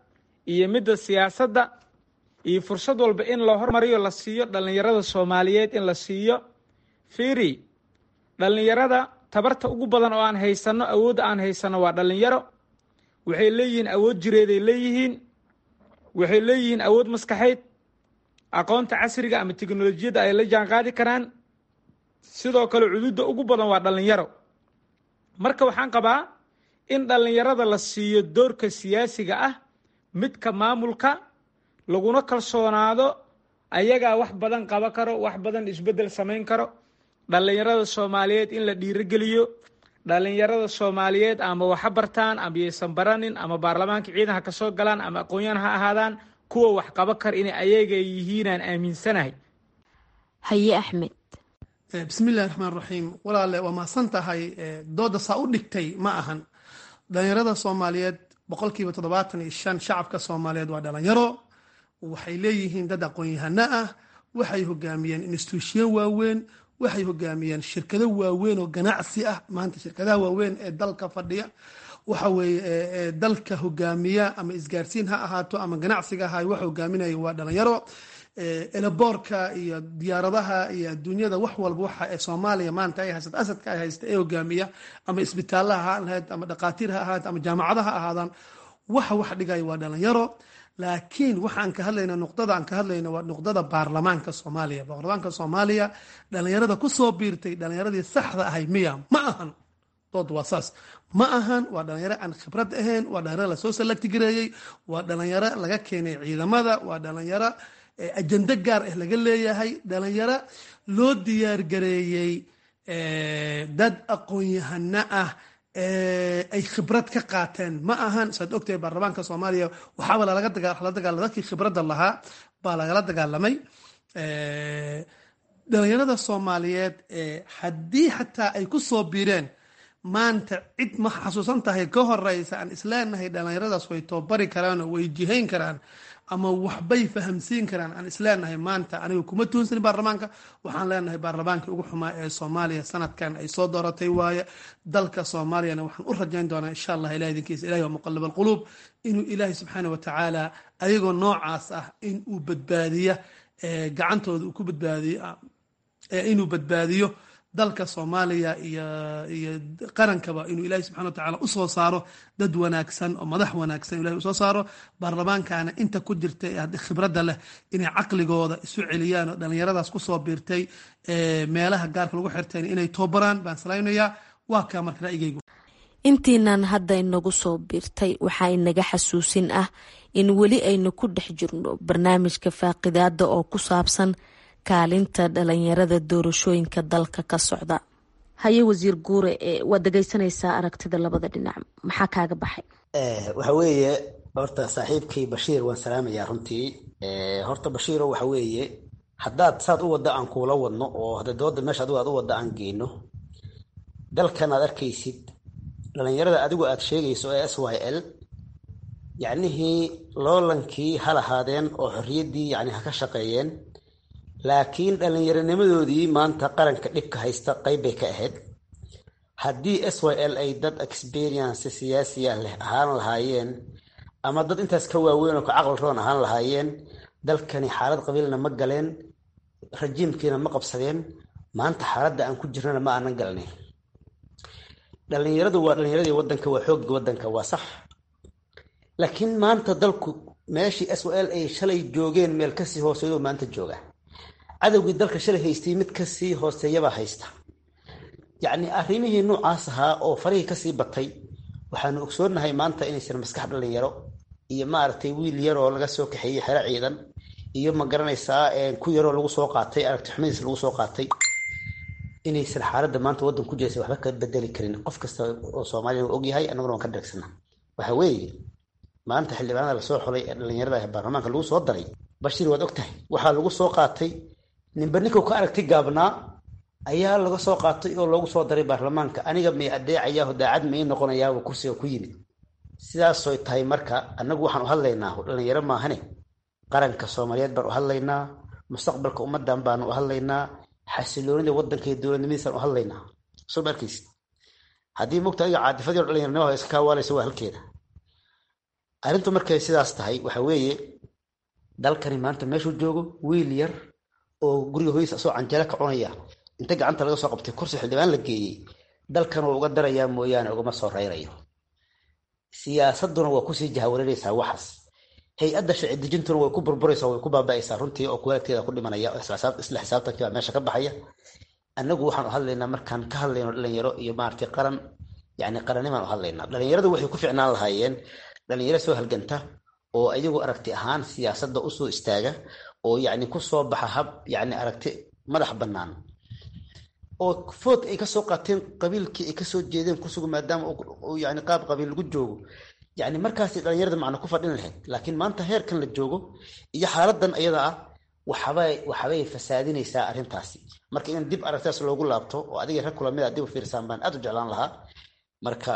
iyo midda siyaasadda iyo fursad walba in la hormariyo la siiyo dhallinyarada soomaaliyeed in la siiyo fiiri dhallinyarada tabarta ugu badan oo aan haysanno awoodda aan haysanno waa dhallinyaro waxay leeyihiin awood jireeday leeyihiin waxay leeyihiin awood maskaxeyd aqoonta casriga ama teknolojiyadda ay la jaan qaadi karaan sidoo kale cududda ugu badan waa dhallinyaro marka waxaan qabaa in dhallinyarada la siiyo doorka siyaasiga ah midka maamulka laguna kalsoonaado ayagaa wax badan qaba karo wax badan isbeddel samayn karo dhallinyarada soomaaliyeed in la dhiirogeliyo dhallinyarada soomaaliyeed ama waxa bartaan ama yaysan baranin ama baarlamaanka ciidan ha ka soo galaan ama aqoon-yahan ha ahaadaan kuwa wax qaba kara inay ayaga yihiinaan aaminsanahay haye axmed bismillahi raxmaan raxiim walaale waa mahadsan tahay dooda saa u dhigtay ma ahan dhalinyarada soomaaliyeed boqolkiiba toddobaatan iyo shan shacabka soomaaliyeed waa dhalinyaro waxay leeyihiin dad aqoon-yahano ah waxay hogaamiyeen instituushiyo waaweyn waxay hogaamiyeen shirkado waaweyn oo ganacsi ah maanta shirkadaha waaweyn ee dalka fadhiya waxa weeye dalka hogaamiya ama isgaarsiin ha ahaato ama ganacsiga ahay wax hogaaminaya waa dhalinyaro elaboorka iyo diyaaradaha iyo adduunyada wax walba waxa ee soomaaliya maanta ay haysata asadka ay haysta ee hogaamiya ama isbitaalaha ha lahayd ama dhaqaatiir ha ahaad ama jaamacadaha ha ahaadaan waxa wax dhigaya waa dhalinyaro laakiin waxaan ka hadlayna nuqdada aan ka hadlayna waa nuqdada baarlamaanka soomaaliya baarlamaanka soomaaliya dhalinyarada kusoo biirtay dhalinyaradii saxda ahay miya ma ahan dood waa saas ma ahan waa dhalinyaro aan khibrad ahayn waa dhalinyaro lasoo salagti gareeyey waa dhalinyaro laga keenay ciidamada waa dhalinyaro ajando gaar ah laga leeyahay dhalinyaro loo diyaargareeyey dad aqoon-yahano ah ay khibrad ka qaateen ma ahan saad ogtahay baarlamaanka soomaaliya waxaaba lala dagaala dadkii khibradda lahaa baa lagala dagaalamay dhalinyarada soomaaliyeed haddii xataa ay ku soo biireen maanta cid ma xasuusan tahay ka horeysa aan isleenahay dhalinyaradaas way toobari karaan oo way jihayn karaan ama waxbay fahamsiin karaan aan isleenahay maanta aniga kuma tuunsanin baarlamaanka waxaan leenahay baarlamaankii ugu xumaa ee soomaaliya sanadkan ay soo dooratay waaye dalka soomaaliyana waxaan u rajayn doonaa insha allah ilah idinkiisa ilahi waa muqalib alquluub inuu ilaahay subxaana wa tacaala ayagoo noocaas ah in uu badbaadiya gacantooda uu ku badbaadiyo inuu badbaadiyo dalka soomaaliya iyo iyo qarankaba inuu ilaahay subxana wa tacala usoo saaro dad wanaagsan oo madax wanaagsan ilahay usoo saaro baarlamaankana inta ku jirta ee khibradda leh inay caqligooda isu celiyaan oo dhallinyaradaas kusoo biirtay meelaha gaarka lagu xirtayn inay toobaraan baan salaynayaa waa kaa marka ra'yigaygu intiinan hadda inagu soo biirtay waxaa inaga xasuusin ah in weli aynu ku dhex jirno barnaamijka faaqidaada oo ku saabsan kaalinta dhalinyarada doorashooyinka dalka ka socda haye wasiir guure waad dhegeysanaysaa aragtida labada dhinac maxaa kaaga baxay waxa weeye horta saaxiibkii bashiir waan salaamayaa runtii horta bashiiro waxa weeye haddaad saad u wadda aan kuula wadno oo hadda dooda meesha adigu aad u wadda aan geyno dalkan aad arkaysid dhalinyarada adigu aad sheegayso ee s y l yacnihii loolankii ha lahaadeen oo xorriyaddii yani ha ka shaqeeyeen laakiin dhallinyaronimadoodii maanta qaranka dhibka haysta qayb bay ka ahayd haddii s y l ay dad experience siyaasiya leh ahaan lahaayeen ama dad intaas ka waaweyn oo ka caqli roon ahaan lahaayeen dalkani xaalad qabiilna ma galeen rajiimkiina ma qabsadeen maanta xaaladda aan ku jirnana ma aanan galnay dhallinyaradu waa dhallinyaradii wadanka waa xoogga wadanka waa sax laakiin maanta dalku meeshii s y l ay shalay joogeen meel kasii hooseeyo maanta jooga cadowgii dalka shalay haystay mid kasii hooseeyabaa haysta yacni arrimihii noocaas ahaa oo farihii kasii batay waxaanu ogsoonahay maanta inaysan maskax dhalinyaro iyo maaragtay wiil yaroo laga soo kaxeeyey xero ciidan iyo ma garanaysaa ku yaroo lagu soo qaatay aragti xumadiis lagu soo qaatay inaysan xaaladda maanta waddan ku jiraysa waxba ka bedeli karin qof kasta oo soomaaliya uu ogyahay annaguna waan ka dheegsana waxa weeye maanta xildhibaanada lasoo xolay ee dhalinyarada ee baarlamaanka lagu soo daray bashiir waad og tahay waxaa lagu soo qaatay ninba ninkuu ka aragti gaabnaa ayaa laga soo qaatay oo loogu soo daray baarlamaanka aniga may adeecayaa daacad may noqonayaaba kursiga ku yimid sidaasoy tahay marka annagu waxaan u hadlaynaa dhalinyaro maahane qaranka soomaaliyeed baan u hadlaynaa mustaqbalka ummadan baanu u hadlaynaa xasiloonida wadanka iyo dowladnimadiisaan u hadlaynaa soo ma arkaysid haddii mogta adiga caadifadii o dhalinyaranimo iska kaawaalaysa waa halkeeda arrintu markay sidaas tahay waxa weeye dalkani maanta meeshuu joogo wiil yar oo guriga hoysa asoo canjelo ka cunaya inta gacanta laga soo qabtay kursi xildhibaan la geeyey dalkan waa uga darayaa mooyaane ugama soo reyrayo siyaasaduna waa kusii jahawareeraysaa waxaas hay-adda sharci dejintuna way ku burburaysaa way ku baaba'aysaa runtii oo kuwaalagteeda ku dhimanaya isla xisaabtankii baa meesha ka baxaya annagu waxaan u hadlaynaa markaan ka hadlayno dhalinyaro iyo maaragtay qaran yani qaranimaan u hadlaynaa dhalinyaradu waxay ku ficnaan lahaayeen dhalinyaro soo halganta oo ayagu aragti ahaan siyaasadda usoo istaaga oo yani kusoo baxa hab yani aragti madax bannaan oo food ay kasoo qaateen qabiilkii ay kasoo jeedeen kusugu maadaama yani qaab qabiil lagu joogo yani markaasi dhalinyarada macna ku fadhin lahayd laakiin maanta heerkan la joogo iyo xaaladan iyada ah waxabay waxbay fasaadinaysaa arrintaasi marka in dib aragtaas loogu laabto oo adiga rag kulamida dib u fiirsaan baan aad u jeclaan lahaa marka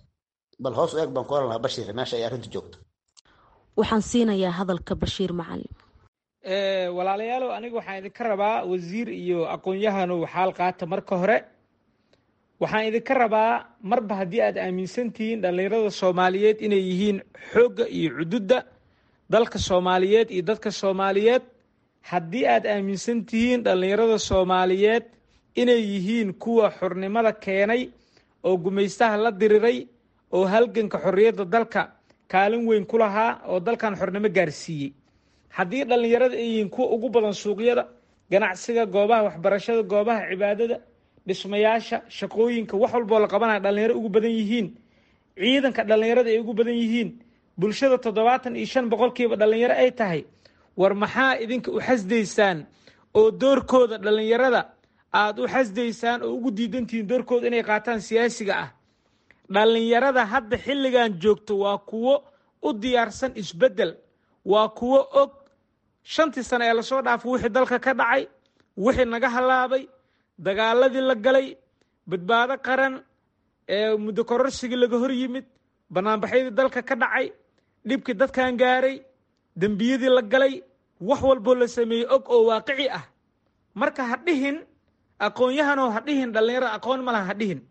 bal hoos u eeg baan ku oran lahaa bashiir meesha ay arrintu joogto waxaan siinayaa hadalka bashiir macalin walaalayaalow aniga waxaan idinka rabaa wasiir iyo aqoon-yahanu xaal qaata marka hore waxaan idinka rabaa marba haddii aad aaminsan tihiin dhallinyarada soomaaliyeed inay yihiin xoogga iyo cududda dalka soomaaliyeed iyo dadka soomaaliyeed haddii aad aaminsan tihiin dhallinyarada soomaaliyeed inay yihiin kuwa xornimada keenay oo gumaystaha la diriray oo halganka xorriyadda dalka kaalin weyn ku lahaa oo dalkan xornimo gaarsiiyey haddii dhallinyarada ay yihiin kuwa ugu badan suuqyada ganacsiga goobaha waxbarashada goobaha cibaadada dhismayaasha shaqooyinka wax walboo la qabanaya dhallinyaro ugu badan yihiin ciidanka dhallinyarada ay ugu badan yihiin bulshada toddobaatan iyo shan boqolkiiba dhallinyaro ay tahay war maxaa idinka u xasdaysaan oo doorkooda dhallinyarada aada u xasdaysaan oo ugu diidantihiin doorkooda inay qaataan siyaasiga ah dhallinyarada hadda xilligan joogto waa kuwo u diyaarsan isbeddel waa kuwo og shantii sane ee lasoo dhaafo wixii dalka ka dhacay wixii naga halaabay dagaaladii la galay badbaado qaran ee muddo kororsigii laga hor yimid banaanbaxyadii dalka ka dhacay dhibkii dadkan gaaray dembiyadii la galay wax walboo la sameeyey og oo waaqici ah marka ha dhihin aqoon-yahanoo ha dhihin dhallinyarada aqoon malaha ha dhihin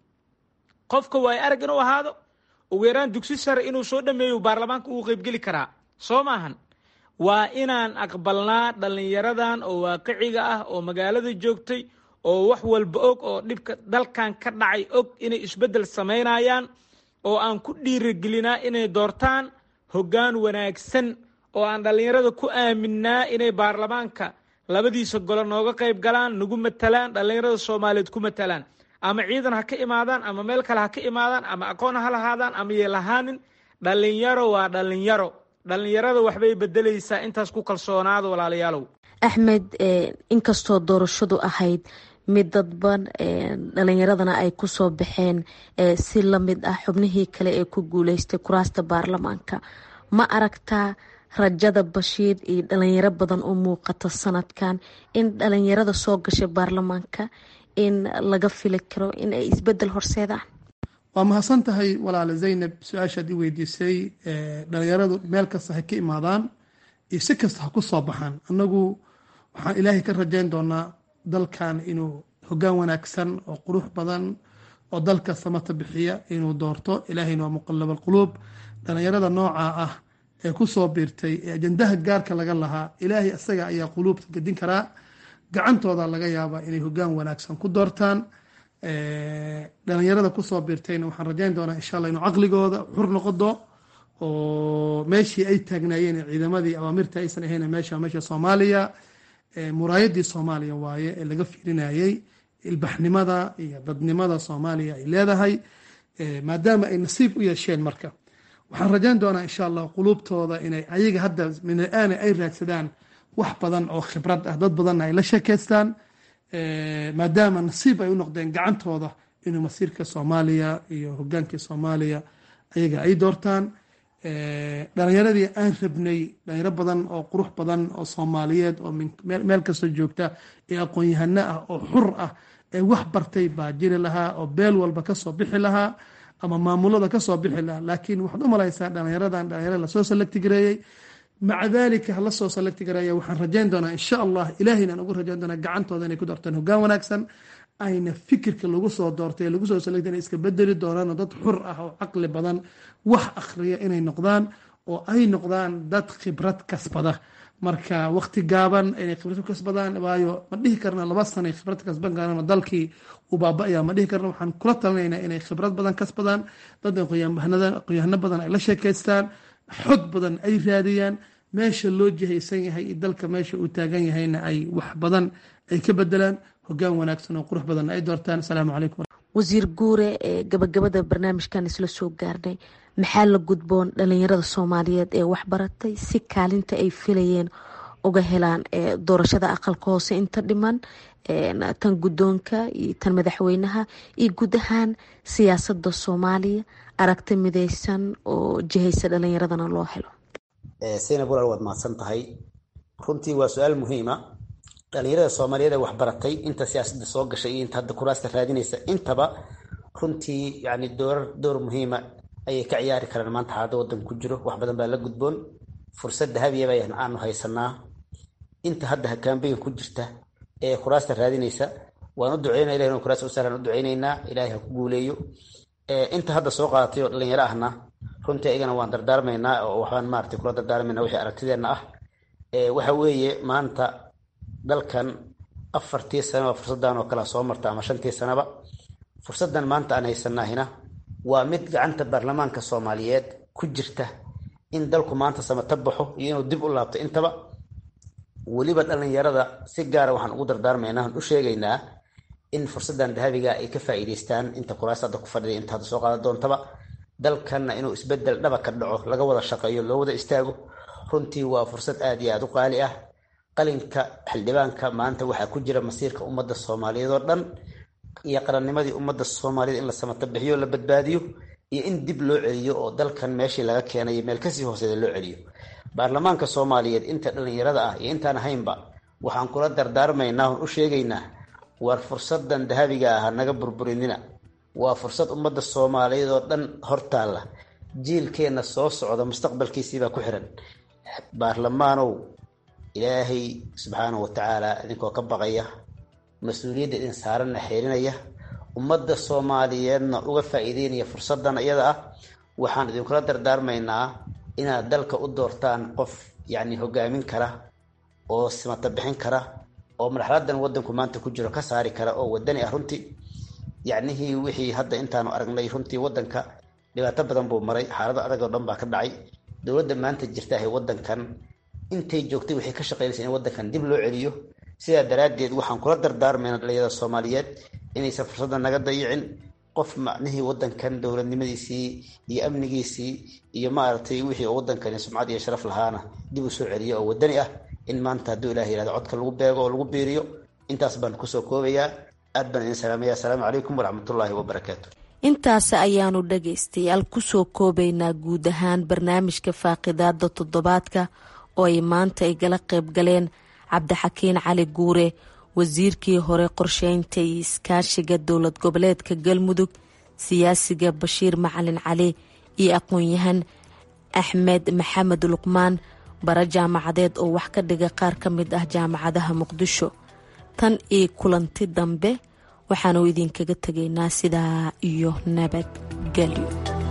qofka waayo arag inuu ahaado ugu yaraan dugsi sare inuu soo dhameeyo baarlamaanka uu qeybgeli karaa soo maahan waa inaan aqbalnaa dhallinyaradan oo waaqiciga ah oo magaalada joogtay oo wax walba og oo dhibka dalkan ka dhacay og inay isbeddel samaynayaan oo aan ku dhiirigelinaa inay doortaan hoggaan wanaagsan oo aan dhallinyarada ku aaminnaa inay baarlamaanka labadiisa golo nooga qayb galaan nagu matalaan dhallinyarada soomaaliyeed ku matalaan ama ciidan ha ka imaadaan ama meel kale ha ka imaadaan ama aqoon ha lahaadaan ama yay lahaanin dhallinyaro waa dhallinyaro dhallinyarada waxbay bedelaysaa intaas ku kalsoonaada walaalayaalow axmed inkastoo doorashadu ahayd mid dadban dhalinyaradana ay kusoo baxeen si lamid ah xubnihii kale ee ku guuleystay kuraasta baarlamaanka ma aragtaa rajada bashiir iyo dhalinyaro badan u muuqata sanadkan in dhalinyarada soo gashay baarlamaanka in laga fili karo in ay isbedel horseedaan waa mahadsan tahay walaale zaynab su-aashaad i weydiisay dhalinyaradu meel kasta ha ka imaadaan iyo si kasta ha ku soo baxaan annagu waxaan ilaahay ka rajayn doonaa dalkan inuu hoggaan wanaagsan oo qurux badan oo dalka samata bixiya inuu doorto ilaahayna waa muqalab alquluub dhalinyarada noocaa ah ee ku soo biirtay ee ajandaha gaarka laga lahaa ilaahay isaga ayaa quluubta gedin karaa gacantooda laga yaabaa inay hoggaan wanaagsan ku doortaan dhalinyarada kusoo biirtayna waxaan rajayn doonaa insha alla inuu caqligooda xur noqodo oo meeshii ay taagnaayeen ciidamadii awaamirta aysan ahayn meesha meesha soomaaliya muraayadii soomaaliya waaye ee laga fiirinayay ilbaxnimada iyo dadnimada soomaaliya ay leedahay maadaama ay nasiib u yeesheen marka waxaan rajayn doonaa insha allah quluubtooda inay ayaga hadda min-aana ay raadsadaan wax badan oo khibrad ah dad badanna ay la sheekeystaan maadaama nasiib ay u noqdeen gacantooda inuu masiirka soomaaliya iyo hogaankii soomaaliya ayaga ay doortaan dhalinyaradii aan rabnay dhalinyaro badan oo qurux badan oo soomaaliyeed oo meel kasta joogta ee aqoon-yahano ah oo xur ah ee wax bartay baa jiri lahaa oo beel walba kasoo bixi lahaa ama maamulada kasoo bixi lahaa laakiin waxaad u malaysaa dhalinyaradan dhalinyaro lasoo salagti gareeyey maca dalika hala soo salagti gareeya waxaan rajayn doonaa insha allah ilaahayna aan ugu rajayn doonaa gacantooda inay ku doortaan hoggaan wanaagsan ayna fikirka lagu soo doortay ee lagu soo salagtay inay iska bedeli doonaan dad xur ah oo caqli badan wax akhriya inay noqdaan oo ay noqdaan dad khibrad kasbada marka waqti gaaban inay khibrad kasbadaan waayo ma dhihi karna laba sana ay khibrad kasban karaan dalkii uu baaba-aya ma dhihi karna waxaan kula talinaynaa inay khibrad badan kasbadaan dad aqoonyahano badan ay la sheekaystaan xog badan ay raadiyaan meesha loo jihaysan yahay iyo dalka meesha uu taagan yahayna ay wax badan ay ka bedelaan hogaan wanaagsan oo qurux badan ay doortaan asalaamu calaykum wasiir guure ee gabagabada barnaamijkan isla soo gaarnay maxaa la gudboon dhalinyarada soomaaliyeed ee waxbaratay si kaalinta ay filayeen uga helaan doorashada aqalka hoose inta dhiman tan guddoonka iyo tan madaxweynaha iyo guud ahaan siyaasada soomaaliya aragti mideysan oo jihaysa dhalinyaradana loo helo saynab walaal waad mahadsan tahay runtii waa su-aal muhiima dhalinyarada soomaaliyeed ee waxbaratay inta siyaasadda soo gashay iyo inta hadda kuraasta raadinaysa intaba runtii yani doorar door muhiima ayay ka ciyaari karaan maanta xaalada wadanka ku jiro wax badan baa la gudboon fursad dahabiyaba aanu haysanaa inta hadda kambeyn ku jirta ee kuraasta raadinaysa waan u duceynaa ilahi in kuraasta u sahlan u duceynaynaa ilaahay ha ku guuleeyo inta hadda soo qaadatay oo dhalinyaro ahna runtii ayagana waan dardaarmaynaa oo waxbaan maaragtay kula dardaarmaynaa wixii aragtideenna ah waxa weeye maanta dalkan afartii sanaba fursadan oo kale soo marta ama shantii sanaba fursadan maanta aan haysanaahina waa mid gacanta baarlamaanka soomaaliyeed ku jirta in dalku maanta samata baxo iyo inuu dib u laabto intaba weliba dhalinyarada si gaara waxaan ugu dardaarmaynaa aan u sheegaynaa in fursadan dahabiga ay ka faa'iidaystaan inta kuraas hadda ku fadhiday inta hadda soo qaadan doontaba dalkanna inuu isbedel dhaba ka dhaco laga wada shaqeeyo loo wada istaago runtii waa fursad aad iyo aad u qaali ah qalinka xildhibaanka maanta waxaa ku jira masiirka ummadda soomaaliyeed oo dhan iyo qarannimadii ummadda soomaaliyeed in la samata bixiyo la badbaadiyo iyo in dib loo celiyo oo dalkan meeshii laga keenayo meel kasii hooseeda loo celiyo baarlamaanka soomaaliyeed inta dhalinyarada ah iyo intaan ahaynba waxaan kula dardaarmaynaa on u sheegaynaa war fursadan dahabiga ah naga burburinina waa fursad ummadda soomaaliyeed oo dhan hortaalla jiilkeenna soo socda mustaqbalkiisiibaa ku xiran baarlamaanow ilaahay subxaanahu watacaala idinkoo ka baqaya mas-uuliyadda idin saaranna xeerinaya ummadda soomaaliyeedna uga faa'iideynaya fursadan iyada ah waxaan idinkula dardaarmaynaa inaad dalka u doortaan qof yacni hogaamin kara oo simata bixin kara oo marxaladan wadanku maanta ku jiro ka saari kara oo wadani ah runtii yacnihii wixii hadda intaanu aragnay runtii wadanka dhibaato badan buu maray xaalado adag oo dhan baa ka dhacay dowladda maanta jirta ahay wadankan intay joogtay waxay ka shaqeynaysa in wadankan dib loo celiyo sidaa daraaddeed waxaan kula dardaarmayna dhalinyarada soomaaliyeed inaysan fursadda naga dayicin qof macnihii wadankan dowladnimadiisii iyo amnigiisii iyo maaragtay wixii wadankani sumcad iyo sharaf lahaana dib u soo celiyo oo wadani ah in maanta hadduu ilah yihahdo codka lagu beego oo lagu biiriyo intaas baan kusoo koobayaa aad baan idin salaamaya asalaamu calaykum waraxmatullaahi wabarakaatu intaasi ayaanu dhagaystayaal kusoo koobaynaa guud ahaan barnaamijka faaqidaada toddobaadka oo ay maanta igala qayb galeen cabdixakiin cali guure wasiirkii hore qorsheynta iyo iskaashiga dowlad goboleedka galmudug siyaasiga bashiir macalin cali iyo aqoon-yahan axmed maxamed luqmaan bara jaamacadeed oo wax ka dhiga qaar ka mid ah jaamacadaha muqdisho tan iyo kulanti dambe waxaanu idinkaga tegaynaa sidaa iyo nabadgelyo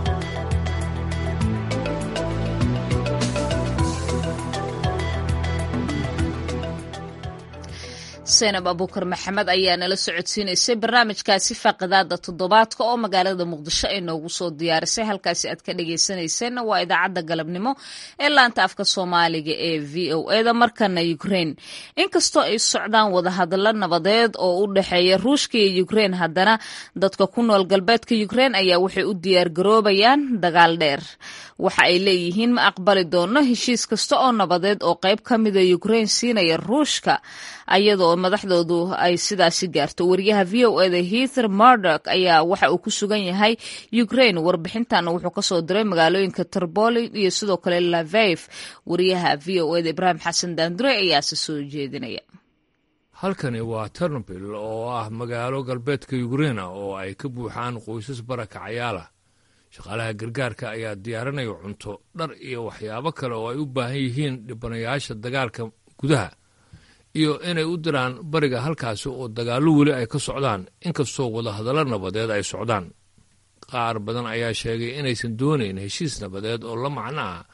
seenab abuukar maxamed ayaa nala socodsiinaysay barnaamijkaasi faaqidaada toddobaadka oo magaalada muqdisho ay noogu soo diyaarisay halkaasi aad ka dhageysaneyseen waa idaacadda galabnimo ee laanta afka soomaaliga ee v o eda markana ukraine inkastoo ay socdaan wadahadallo nabadeed oo u dhexeeya ruushka iyo ukraine haddana dadka ku nool galbeedka ukraine ayaa waxay u diyaargaroobayaan dagaal dheer waxa ay leeyihiin ma aqbali doono heshiis kasta oo nabadeed oo qayb ka mida ukraine siinaya ruushka ayadoo madaxdoodu ay sidaasi gaarto wariyaha v o eda heather mardok ayaa waxa uu ku sugan yahay ukraine warbixintan wuxuu kasoo diray magaalooyinka tripoli iyo sidoo kale laveif wariyaha v o eda ibraahim xasan daandure ayaase soo jeedinaya halkani waa ternopil oo ah magaalo galbeedka ukraina oo ay ka buuxaan qoysas barakacayaalah shaqaalaha gargaarka ayaa diyaarinaya cunto dhar iyo waxyaabo kale oo ay u baahan yihiin dhibanayaasha dagaalka gudaha iyo inay u diraan bariga halkaasi oo dagaallo weli ay ka socdaan inkastoo wadahadallo nabadeed ay socdaan qaar badan ayaa sheegay inaysan doonayn heshiis nabadeed oo la macno ah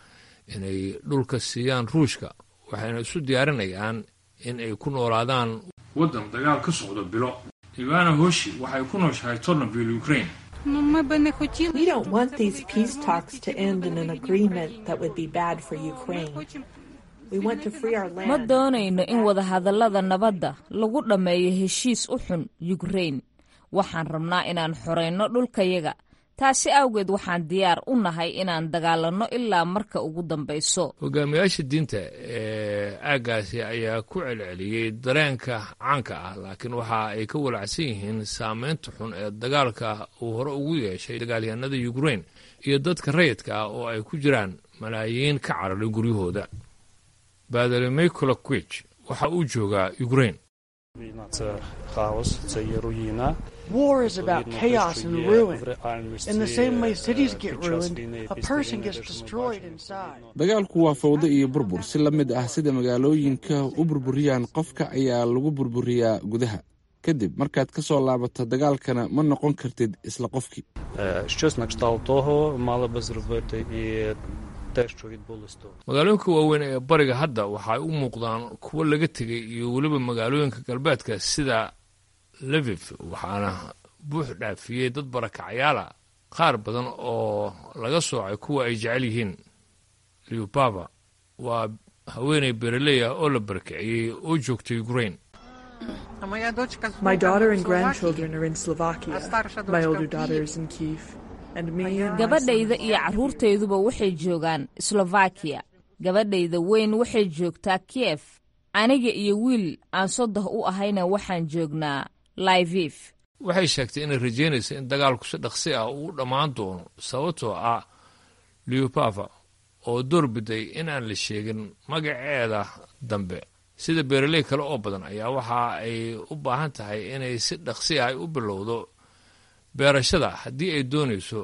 inay dhulka siiyaan ruushka waxayna isu diyaarinayaan in ay ku noolaadaan waddan dagaal ka socdo bilo ivana hoshi waxay ku nooshahay tornabil ukraine We don't want these peace talks to end in an agreement that would be bad for Ukraine. We want to free our ma land. doonayno in wadahadallada nabadda lagu dhammeeyo heshiis u xun yukrain waxaan rabnaa inaan xorayno dhulkayaga taasi awgeed waxaan diyaar u nahay inaan dagaalanno ilaa marka ugu dambayso hogaamiyaasha diinta ee aaggaasi ayaa ku celceliyey dareenka caanka ah laakiin waxa ay ka walacsan yihiin saameynta xun ee dagaalka uu hore ugu yeeshay dagaalyahanada ukrain iyo dadka rayidka ah oo ay ku jiraan malaayiin ka cararay guryahooda baadari mikolowich waxa uu joogaa ukrain War is about chaos and ruin. In the same way cities get ruined, a person gets destroyed inside. dagaalku waa fawdo iyo burbur si la mid ah sida magaalooyinka u burburiyaan qofka ayaa lagu burburiyaa gudaha kadib markaad ka soo laabato dagaalkana ma noqon kartid isla qofkii Щось на кшталт того мали би зробити і те, що відбулось тут. magaalooyinka waaweyn ee bariga hadda waxay u muuqdaan kuwo laga tegay iyo weliba magaalooyinka galbeedka sida levif waxaana buux dhaafiyey dad barakacyaala qaar badan oo laga soocay kuwa ay jecel yihiin liubaba waa haweeney bereley ah oo la barakiciyey oo joogta ukrain My daughter and grandchildren are in Slovakia. My older daughter is in Kiev. And me and my gabadhayda iyo carruurtayduba waxay joogaan slovakiya gabadhayda weyn waxay joogtaa kiyef aniga iyo wiil aan sodoh u ahayna waxaan joognaa laivif waxay sheegtay inay rajeynayso in dagaalku si dhaqsi ah uu dhammaan doono sababtoo ah liubava oo doorbiday in aan la sheegin magaceeda dambe sida beeraley kale oo badan ayaa waxa ay u baahan tahay inay si dhaqsi ah ay u bilowdo beerashada haddii ay doonayso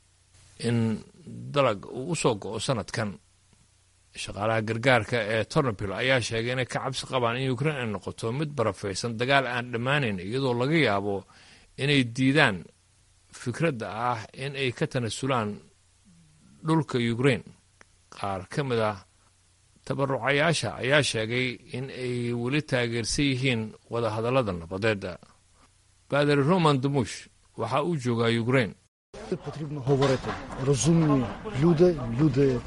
in dalag uu u soo go'o sanadkan shaqaalaha gargaarka ee tornabil ayaa sheegay inay ka cabsi qabaan in ukrain ay noqoto mid barafaysan dagaal aan dhammaanayn iyadoo laga yaabo inay diidaan fikradda ah in ay ka tanasulaan dhulka ukrain qaar ka mid ah tabarucayaasha ayaa sheegay in ay weli taageersan yihiin wadahadallada nabadeeda baadari roman damush waxa uu joogaa ukrain Потрібно говорити. Розумні люди, люди,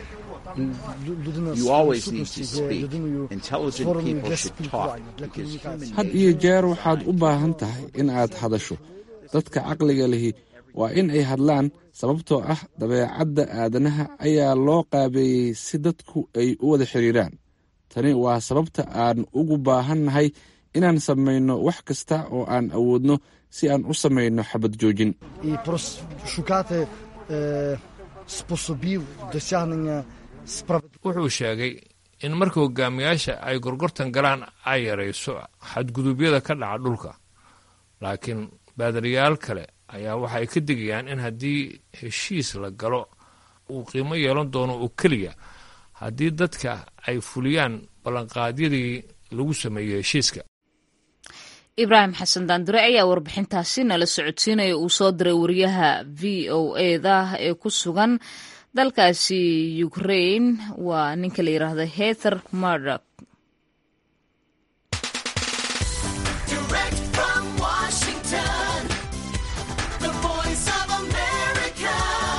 лю- людина You з always need to сутності є speak. людиною Intelligent створеною people для should talk спілкування, для because комунікації. had iyo jeer waxaad u baahan tahay in aad hadasho dadka caqliga lihi waa in ay hadlaan sababtoo ah dabeecadda aadanaha ayaa loo qaabeeyey si dadku ay u wada xiriiraan tani waa sababta aan ugu baahannahay inaan samayno wax kasta oo aan awoodno si aan u samayno xabad joojin І прос- шукати е, способів досягнення справедливості. wuxuu sheegay in marka hogaamiyaasha ay gorgortan galaan ay yarayso xadgudubyada ka dhaca dhulka laakiin baadariyaal kale ayaa waxay ka digayaan in haddii heshiis la galo uu qiimo yeelan doono oo keliya haddii dadka ay fuliyaan ballanqaadyadii lagu sameeyey heshiiska ibraahim xasan daandure ayaa warbixintaasi nala socodsiinaya uu soo diray wariyaha v o eda ee ku sugan dalkaasi ukrain waa ninka la yidhaahdo heather murdock Direct from Washington, the voice of America,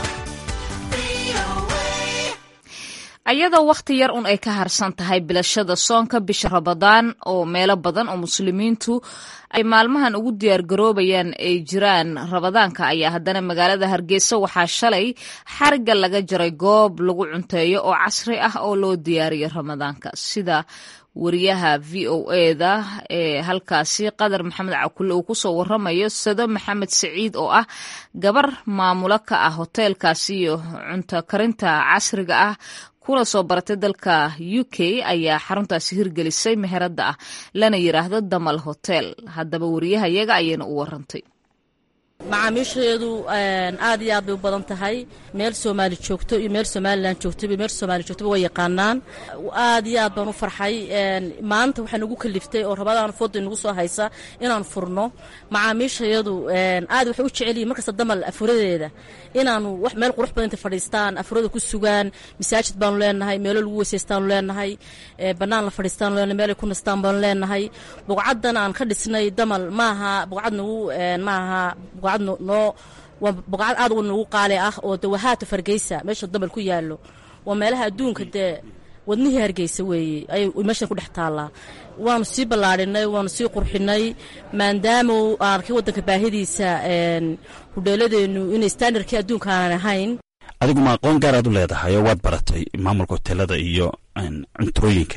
VOA. ayadoo wakhti yar un ay ka harsan tahay bilashada soonka bisha rabadaan oo meelo badan oo muslimiintu ay maalmahan ugu diyaargaroobayaan ay jiraan rabadaanka ayaa haddana magaalada hargeysa waxaa shalay xariga laga jaray goob lagu cunteeyo oo casri ah oo loo diyaariyo ramadaanka sida wariyaha v o eda ee halkaasi qadar maxamed cakulle uu kusoo waramayo sado maxamed siciid oo ah gabar maamulo ka ah hoteelkaasi iyo cunto karinta casriga ah kuna soo baratay dalka u k ayaa xaruntaasi hirgelisay meherada ah lana yiraahdo damal hotel haddaba wariyahayaga ayayna u warantay macaamiisheedu aad iyo aad bay u badan tahay meel soomaali joogto iyo meel somalilan joogto iyo meel soomaali joogtoba way yaqaanaan aad iyo aad baan u farxay maanta waxaa nagu kaliftay oo rabadaan fooda nagu soo haysa inaan furno macaamiishayadu aad waxay u jecel yihin markasta damal afuradeeda inaanu wax meel qurux badan inta fadhiistaan afurada ku sugaan masaajid baanu leenahay meelo lagu weysaystaanu leenahay bannaan la fadhiistaanu leenahay meelay ku nastaan baanu leenahay buqcaddan aan ka dhisnay damal maaha buqcad nagu maaha buqcad noo waa buqcad aad u nagu qaali ah oo dawahaata fargeysa meesha damal ku yaallo waa meelaha adduunka dee wadnihii hargeysa weeye ayay meeshan ku dhex taallaa waanu sii ballaadhinay waanu sii qurxinay maadaama aan arkay waddanka baahidiisa hudheeladeennu inay standardkii adduunka aanan ahayn adigu ma aqoon gaaraad u leedahay oo waad baratay maamulka hoteelada iyo cuntooyinka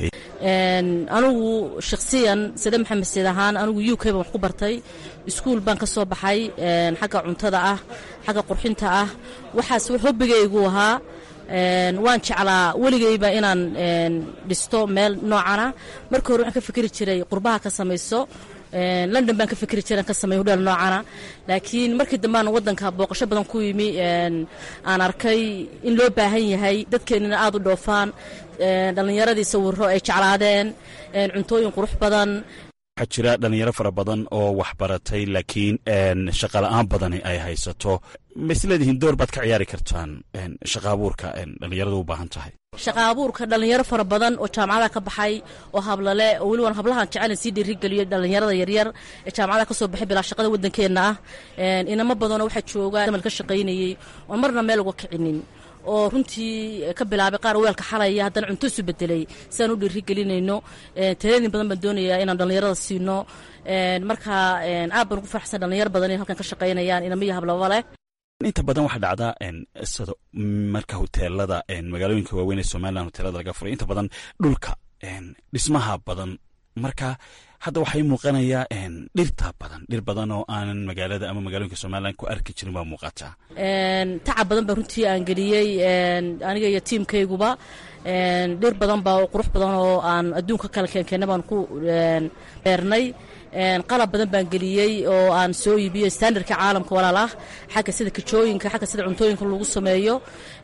anigu shakhsiyan sade maxamed seed ahaan anigu u k baan wax ku bartay iskuul baan ka soo baxay xagga cuntada ah xagga qurxinta ah waxaas hobbigaygu ahaa waan jeclaa weligayba inaan dhisto meel noocana marka hore waxaan ka fikri jiray qurbaha ka samayso london baan ka fikri jiran ka sameey hudheel noocana laakiin markii dambean waddanka booqasho badan ku yimi aan arkay in loo baahan yahay dadkeennina aad u dhoofaan dhallinyaradii sawiro ay jeclaadeen cuntooyin qurux badan waxaa jira dhalinyaro fara badan oo wax baratay laakiin shaqala-aan badani ay haysato ma isleedihiin door baad ka ciyaari kartaan shaqa abuurka dhalinyaradu u baahan tahay shaqa abuurka dhallinyaro fara badan oo jaamacada ka baxay oo hablale oo weli waan hablahan jecelen sii dhiirigeliyo dhallinyarada yaryar ee jaamacada ka soo baxay bilaa shaqada waddankeenna ah inamo badanoo waxaa jooga damal ka shaqaynayey oon marna meel uga kicinin oo runtii ka bilaabay qaar weelka xalaya haddana cunto isu bedelay siaan u dhiirigelinayno taladin badan baan doonayaa inaan dhallinyarada siino marka aad baan ugu farxsan dhallinyaro badan inay halkan ka shaqaynayaan inamo iyo hablaba leh inta badan waxaa dhacdaa sida marka hoteelada magaalooyinka waaweyn ee somalilan hoteelada laga furay inta badan dhulka dhismaha badan marka hadda waxay muuqanayaa dhirta badan dhir badan oo aanan magaalada ama magaalooyinka somalilan ku arki jirin baa muuqataa tacab badan baa runtii aan geliyey aniga iyo tiimkayguba dhir badan baa qurux badan oo aan adduunka kala keenkeena baan ku beernay qalab badan baan geliyey oo aan soo iibiyo standardka caalamka walaal ah xagga sida kajooyinka xagga sida cuntooyinka lagu sameeyo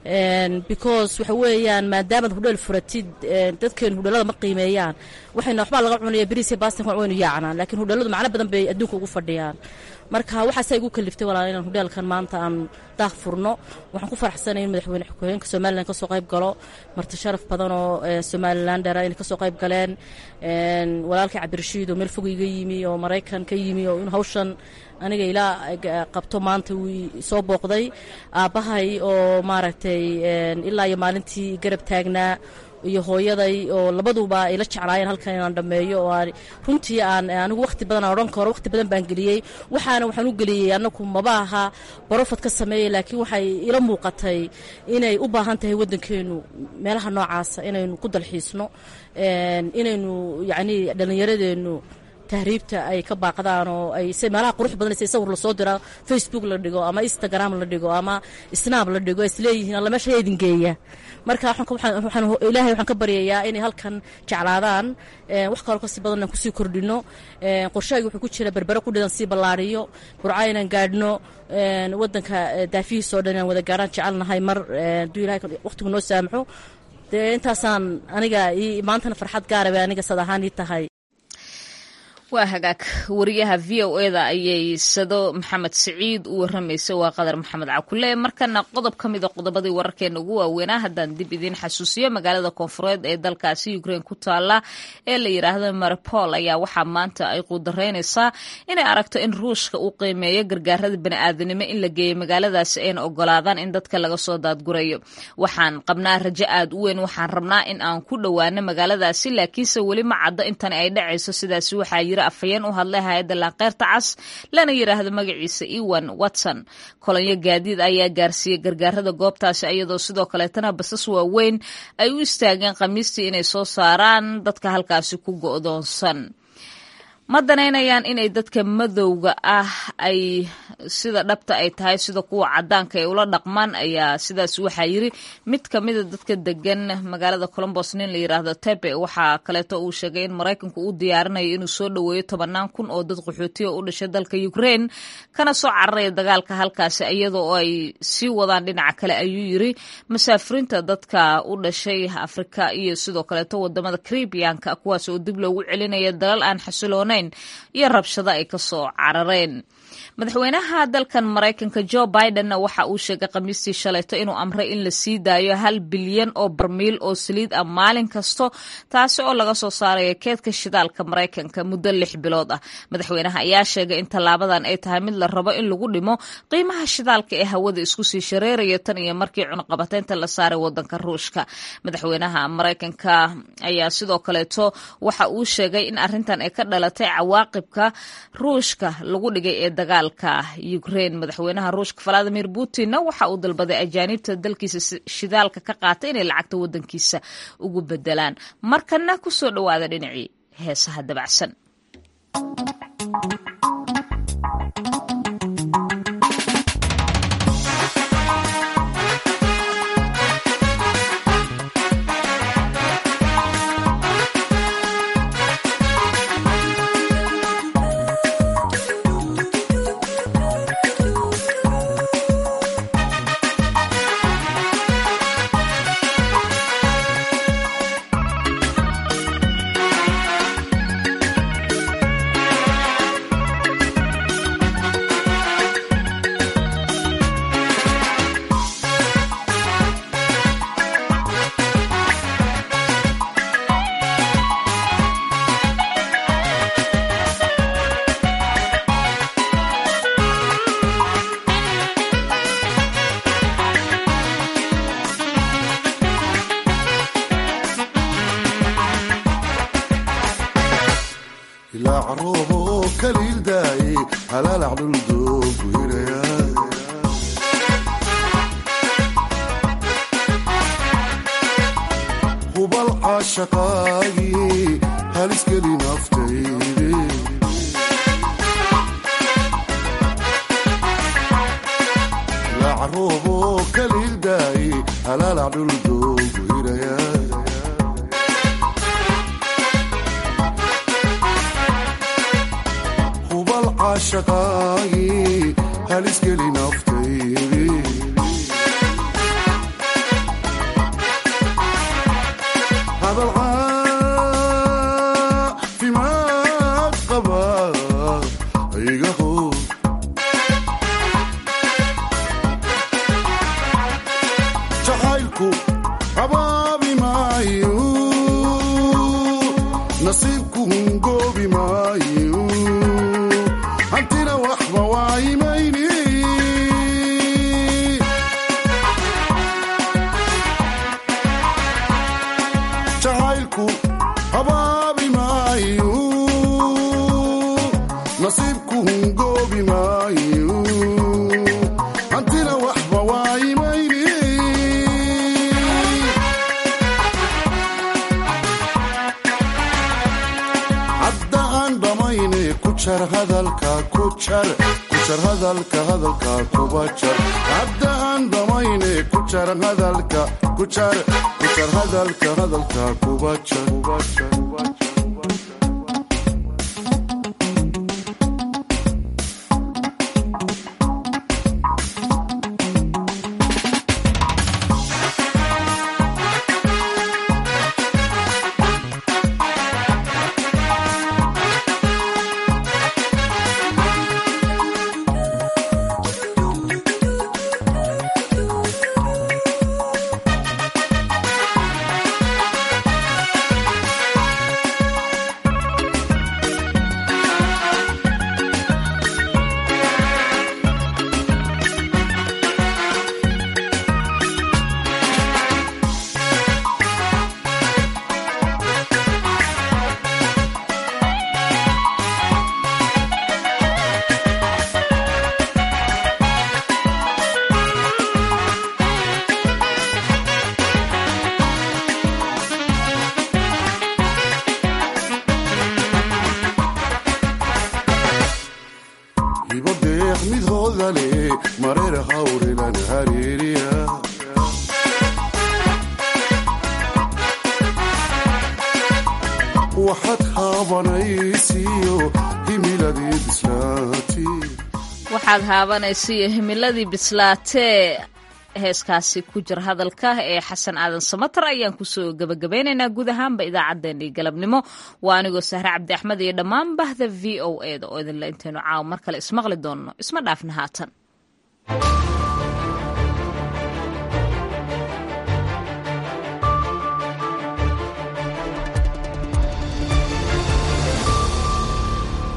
because waxa weeyaan maadaamaad hudheel furatid dadkeenu hudheelada ma qiimeeyaan waxayna waxbaa laga cunaya beriis iyo baastan waynu yaacnaan laakiin hudheeladu macno badan bay adduunka ugu fadhiyaan marka waxaasaa igu kaliftay walaal inaan hudheelkan maanta aan daah furno waxaan ku faraxsanay in madaxweyne ku-xigeenka somalilan kasoo qayb galo marti sharaf badan oo somalilan dhera inay kasoo qayb galeen walaalkii cabdirashiid oo meel fog iga yimi oo maraykan ka yimi oo in hawshan aniga ilaa qabto maanta wuu soo booqday aabbahay oo maaragtay ilaa iyo maalintii garab taagnaa iyo hooyaday oo labaduba ila jeclaayeen halkan inaan dhammeeyo oo aan runtii aan anigu wakhti badan aan odhan karo wakhti badan baan geliyey waxaana waxaan u geliyey annagu maba aha barofad ka sameeyey laakiin waxay ila muuqatay inay u baahan tahay waddankeenu meelaha noocaasa inaynu ku dalxiisno inaynu yacni dhallinyaradeennu tahriibta ay ka baaqdaan oo ay se meelaha qurux badan se sawir lasoo dira facebook la dhigo ama instagram la dhigo ama snab la dhigo isleeyihiin alla meesha idin geeya marka ilaahay waxaan ka baryayaa inay halkan jeclaadaan wax kaloo kasii badan aan kusii kordhino qorshahayga wuxuu ku jira berbere qudhidan sii ballaariyo burca inaan gaadhno waddanka daafihiisoo dhan inaan wada gaarhaan jecelnahay mar hadduu ilahay waqtigu noo saamaxo dee intaasaan aniga maantana farxad gaara bay aniga sad ahaan ii tahay waa hagaag wariyaha v o eda ayay sado maxamed siciid u waramaysay waa qadar maxamed cakule markana qodob ka mida qodobadii wararkeena ugu waaweynaa haddaan dib idiin xasuusiyo magaalada koonfureed ee dalkaasi ukrain ku taala ee la yidhaahdo maripol ayaa waxaa maanta ay quudaraynaysaa inay aragto in ruushka uu qiimeeyo gargaarada baniaadanimo in la geeyo magaaladaasi ayna ogolaadaan in dadka laga soo daadgurayo waxaan qabnaa rajo aad u weyn waxaan rabnaa in aan ku dhowaano magaaladaasi laakiinse weli ma caddo intani ay dhacayso sidaasi waxaa yiri afhayeen u hadlay hay-adda laanqeyrta cas lana yidhaahdo magaciisa ewan watson kolonyo gaadiid ayaa gaarsiiyey gargaarada goobtaasi iyadoo sidoo kaleetana basas waaweyn ay u istaageen khamiistii inay soo saaraan dadka halkaasi ku go'doonsan ma danaynayaan inay dadka madowga ah ay sida dhabta ay tahay sida kuwa cadaanka ay ula dhaqmaan ayaa sidaas waxaa yiri mid kamida dadka degan magaalada colombos nin la yiraahdo tebe waxaa kaleeto uu sheegay in maraykanku uu diyaarinayo inuu soo dhoweeyo tobanaan kun oo dad qaxootiya u dhashay dalka ukraine kana soo cararaya dagaalka halkaasi iyadoo ay sii wadaan dhinaca kale ayuu yiri masaafiriinta dadka u dhashay afrika iyo sidoo kaleeto wadamada caribianka kuwaas oo dib loogu celinaya dalal aan xasiloonayn iyo rabshado ay kasoo carareen madaxweynaha dalkan maraykanka jo bidenna waxa uu sheegay khamiistii shalayto inuu amray in la sii daayo hal bilyan oo barmiil oo saliid ah maalin kasto taasi oo laga soo saaraya keedka shidaalka maraykanka muddo lix bilood ah madaxweynaha ayaa sheegay in tallaabadan ay tahay mid la rabo in lagu dhimo qiimaha shidaalka ee hawada isku sii shareeraya tan iyo markii cunaqabateynta la saaray wadanka ruushka madaxweynaha maraykanka ayaa sidoo kaleeto waxa uu sheegay in arrintan ay ka dhalatay cawaaqibka ruushka lagu dhigay ee dagaalka ukraine madaxweynaha ruushka valadimir putinna waxa uu dalbaday ajaanibta dalkiisa shidaalka ka qaata inay lacagta wadankiisa ugu bedelaan markana kusoo dhowaada dhinacii heesaha dabacsan ilaa caruubo kaliil daaye halaalac dhuldoogu hiraya hubal caashaqaagii haliskeli naftayde ilaa caruubo kaliil daaye halaalac dhuldoogu hiraya hubal caashaqaagii haliskeli naftayde hadal caafimaad qaba iga hor jacaylku abaabi maayo nasiibku hungoobi maayo hantina waxba waayimayni jacaylku abaabi maayo nasiibku hungoobi maayo hantina waxba waayimayni hadda aan dhammayne ku jar hadalka ku jar ku jar hadalka hadalka kuba jar hadda aan dhammayne ku jar hadalka ku jar ku jar hadalka hadalka kuba jar kuba jar kuba jar hibo deeq mid hoodale mareer hawrilan hareeriya waxaad haabanaysiiyo himiladii bislaati waxaad haabanaysiiyo himiladii bislaatee heeskaasi ku jira hadalka ee xasan aadan samatar ayaan kusoo gebagabeynaynaa guud ahaanba idaacaddeenii galabnimo waa anigoo sahre cabdi axmed iyo dhammaan bahda v o e da oo idinle intaynu caawa mar kale ismaqli doonno isma dhaafna haatan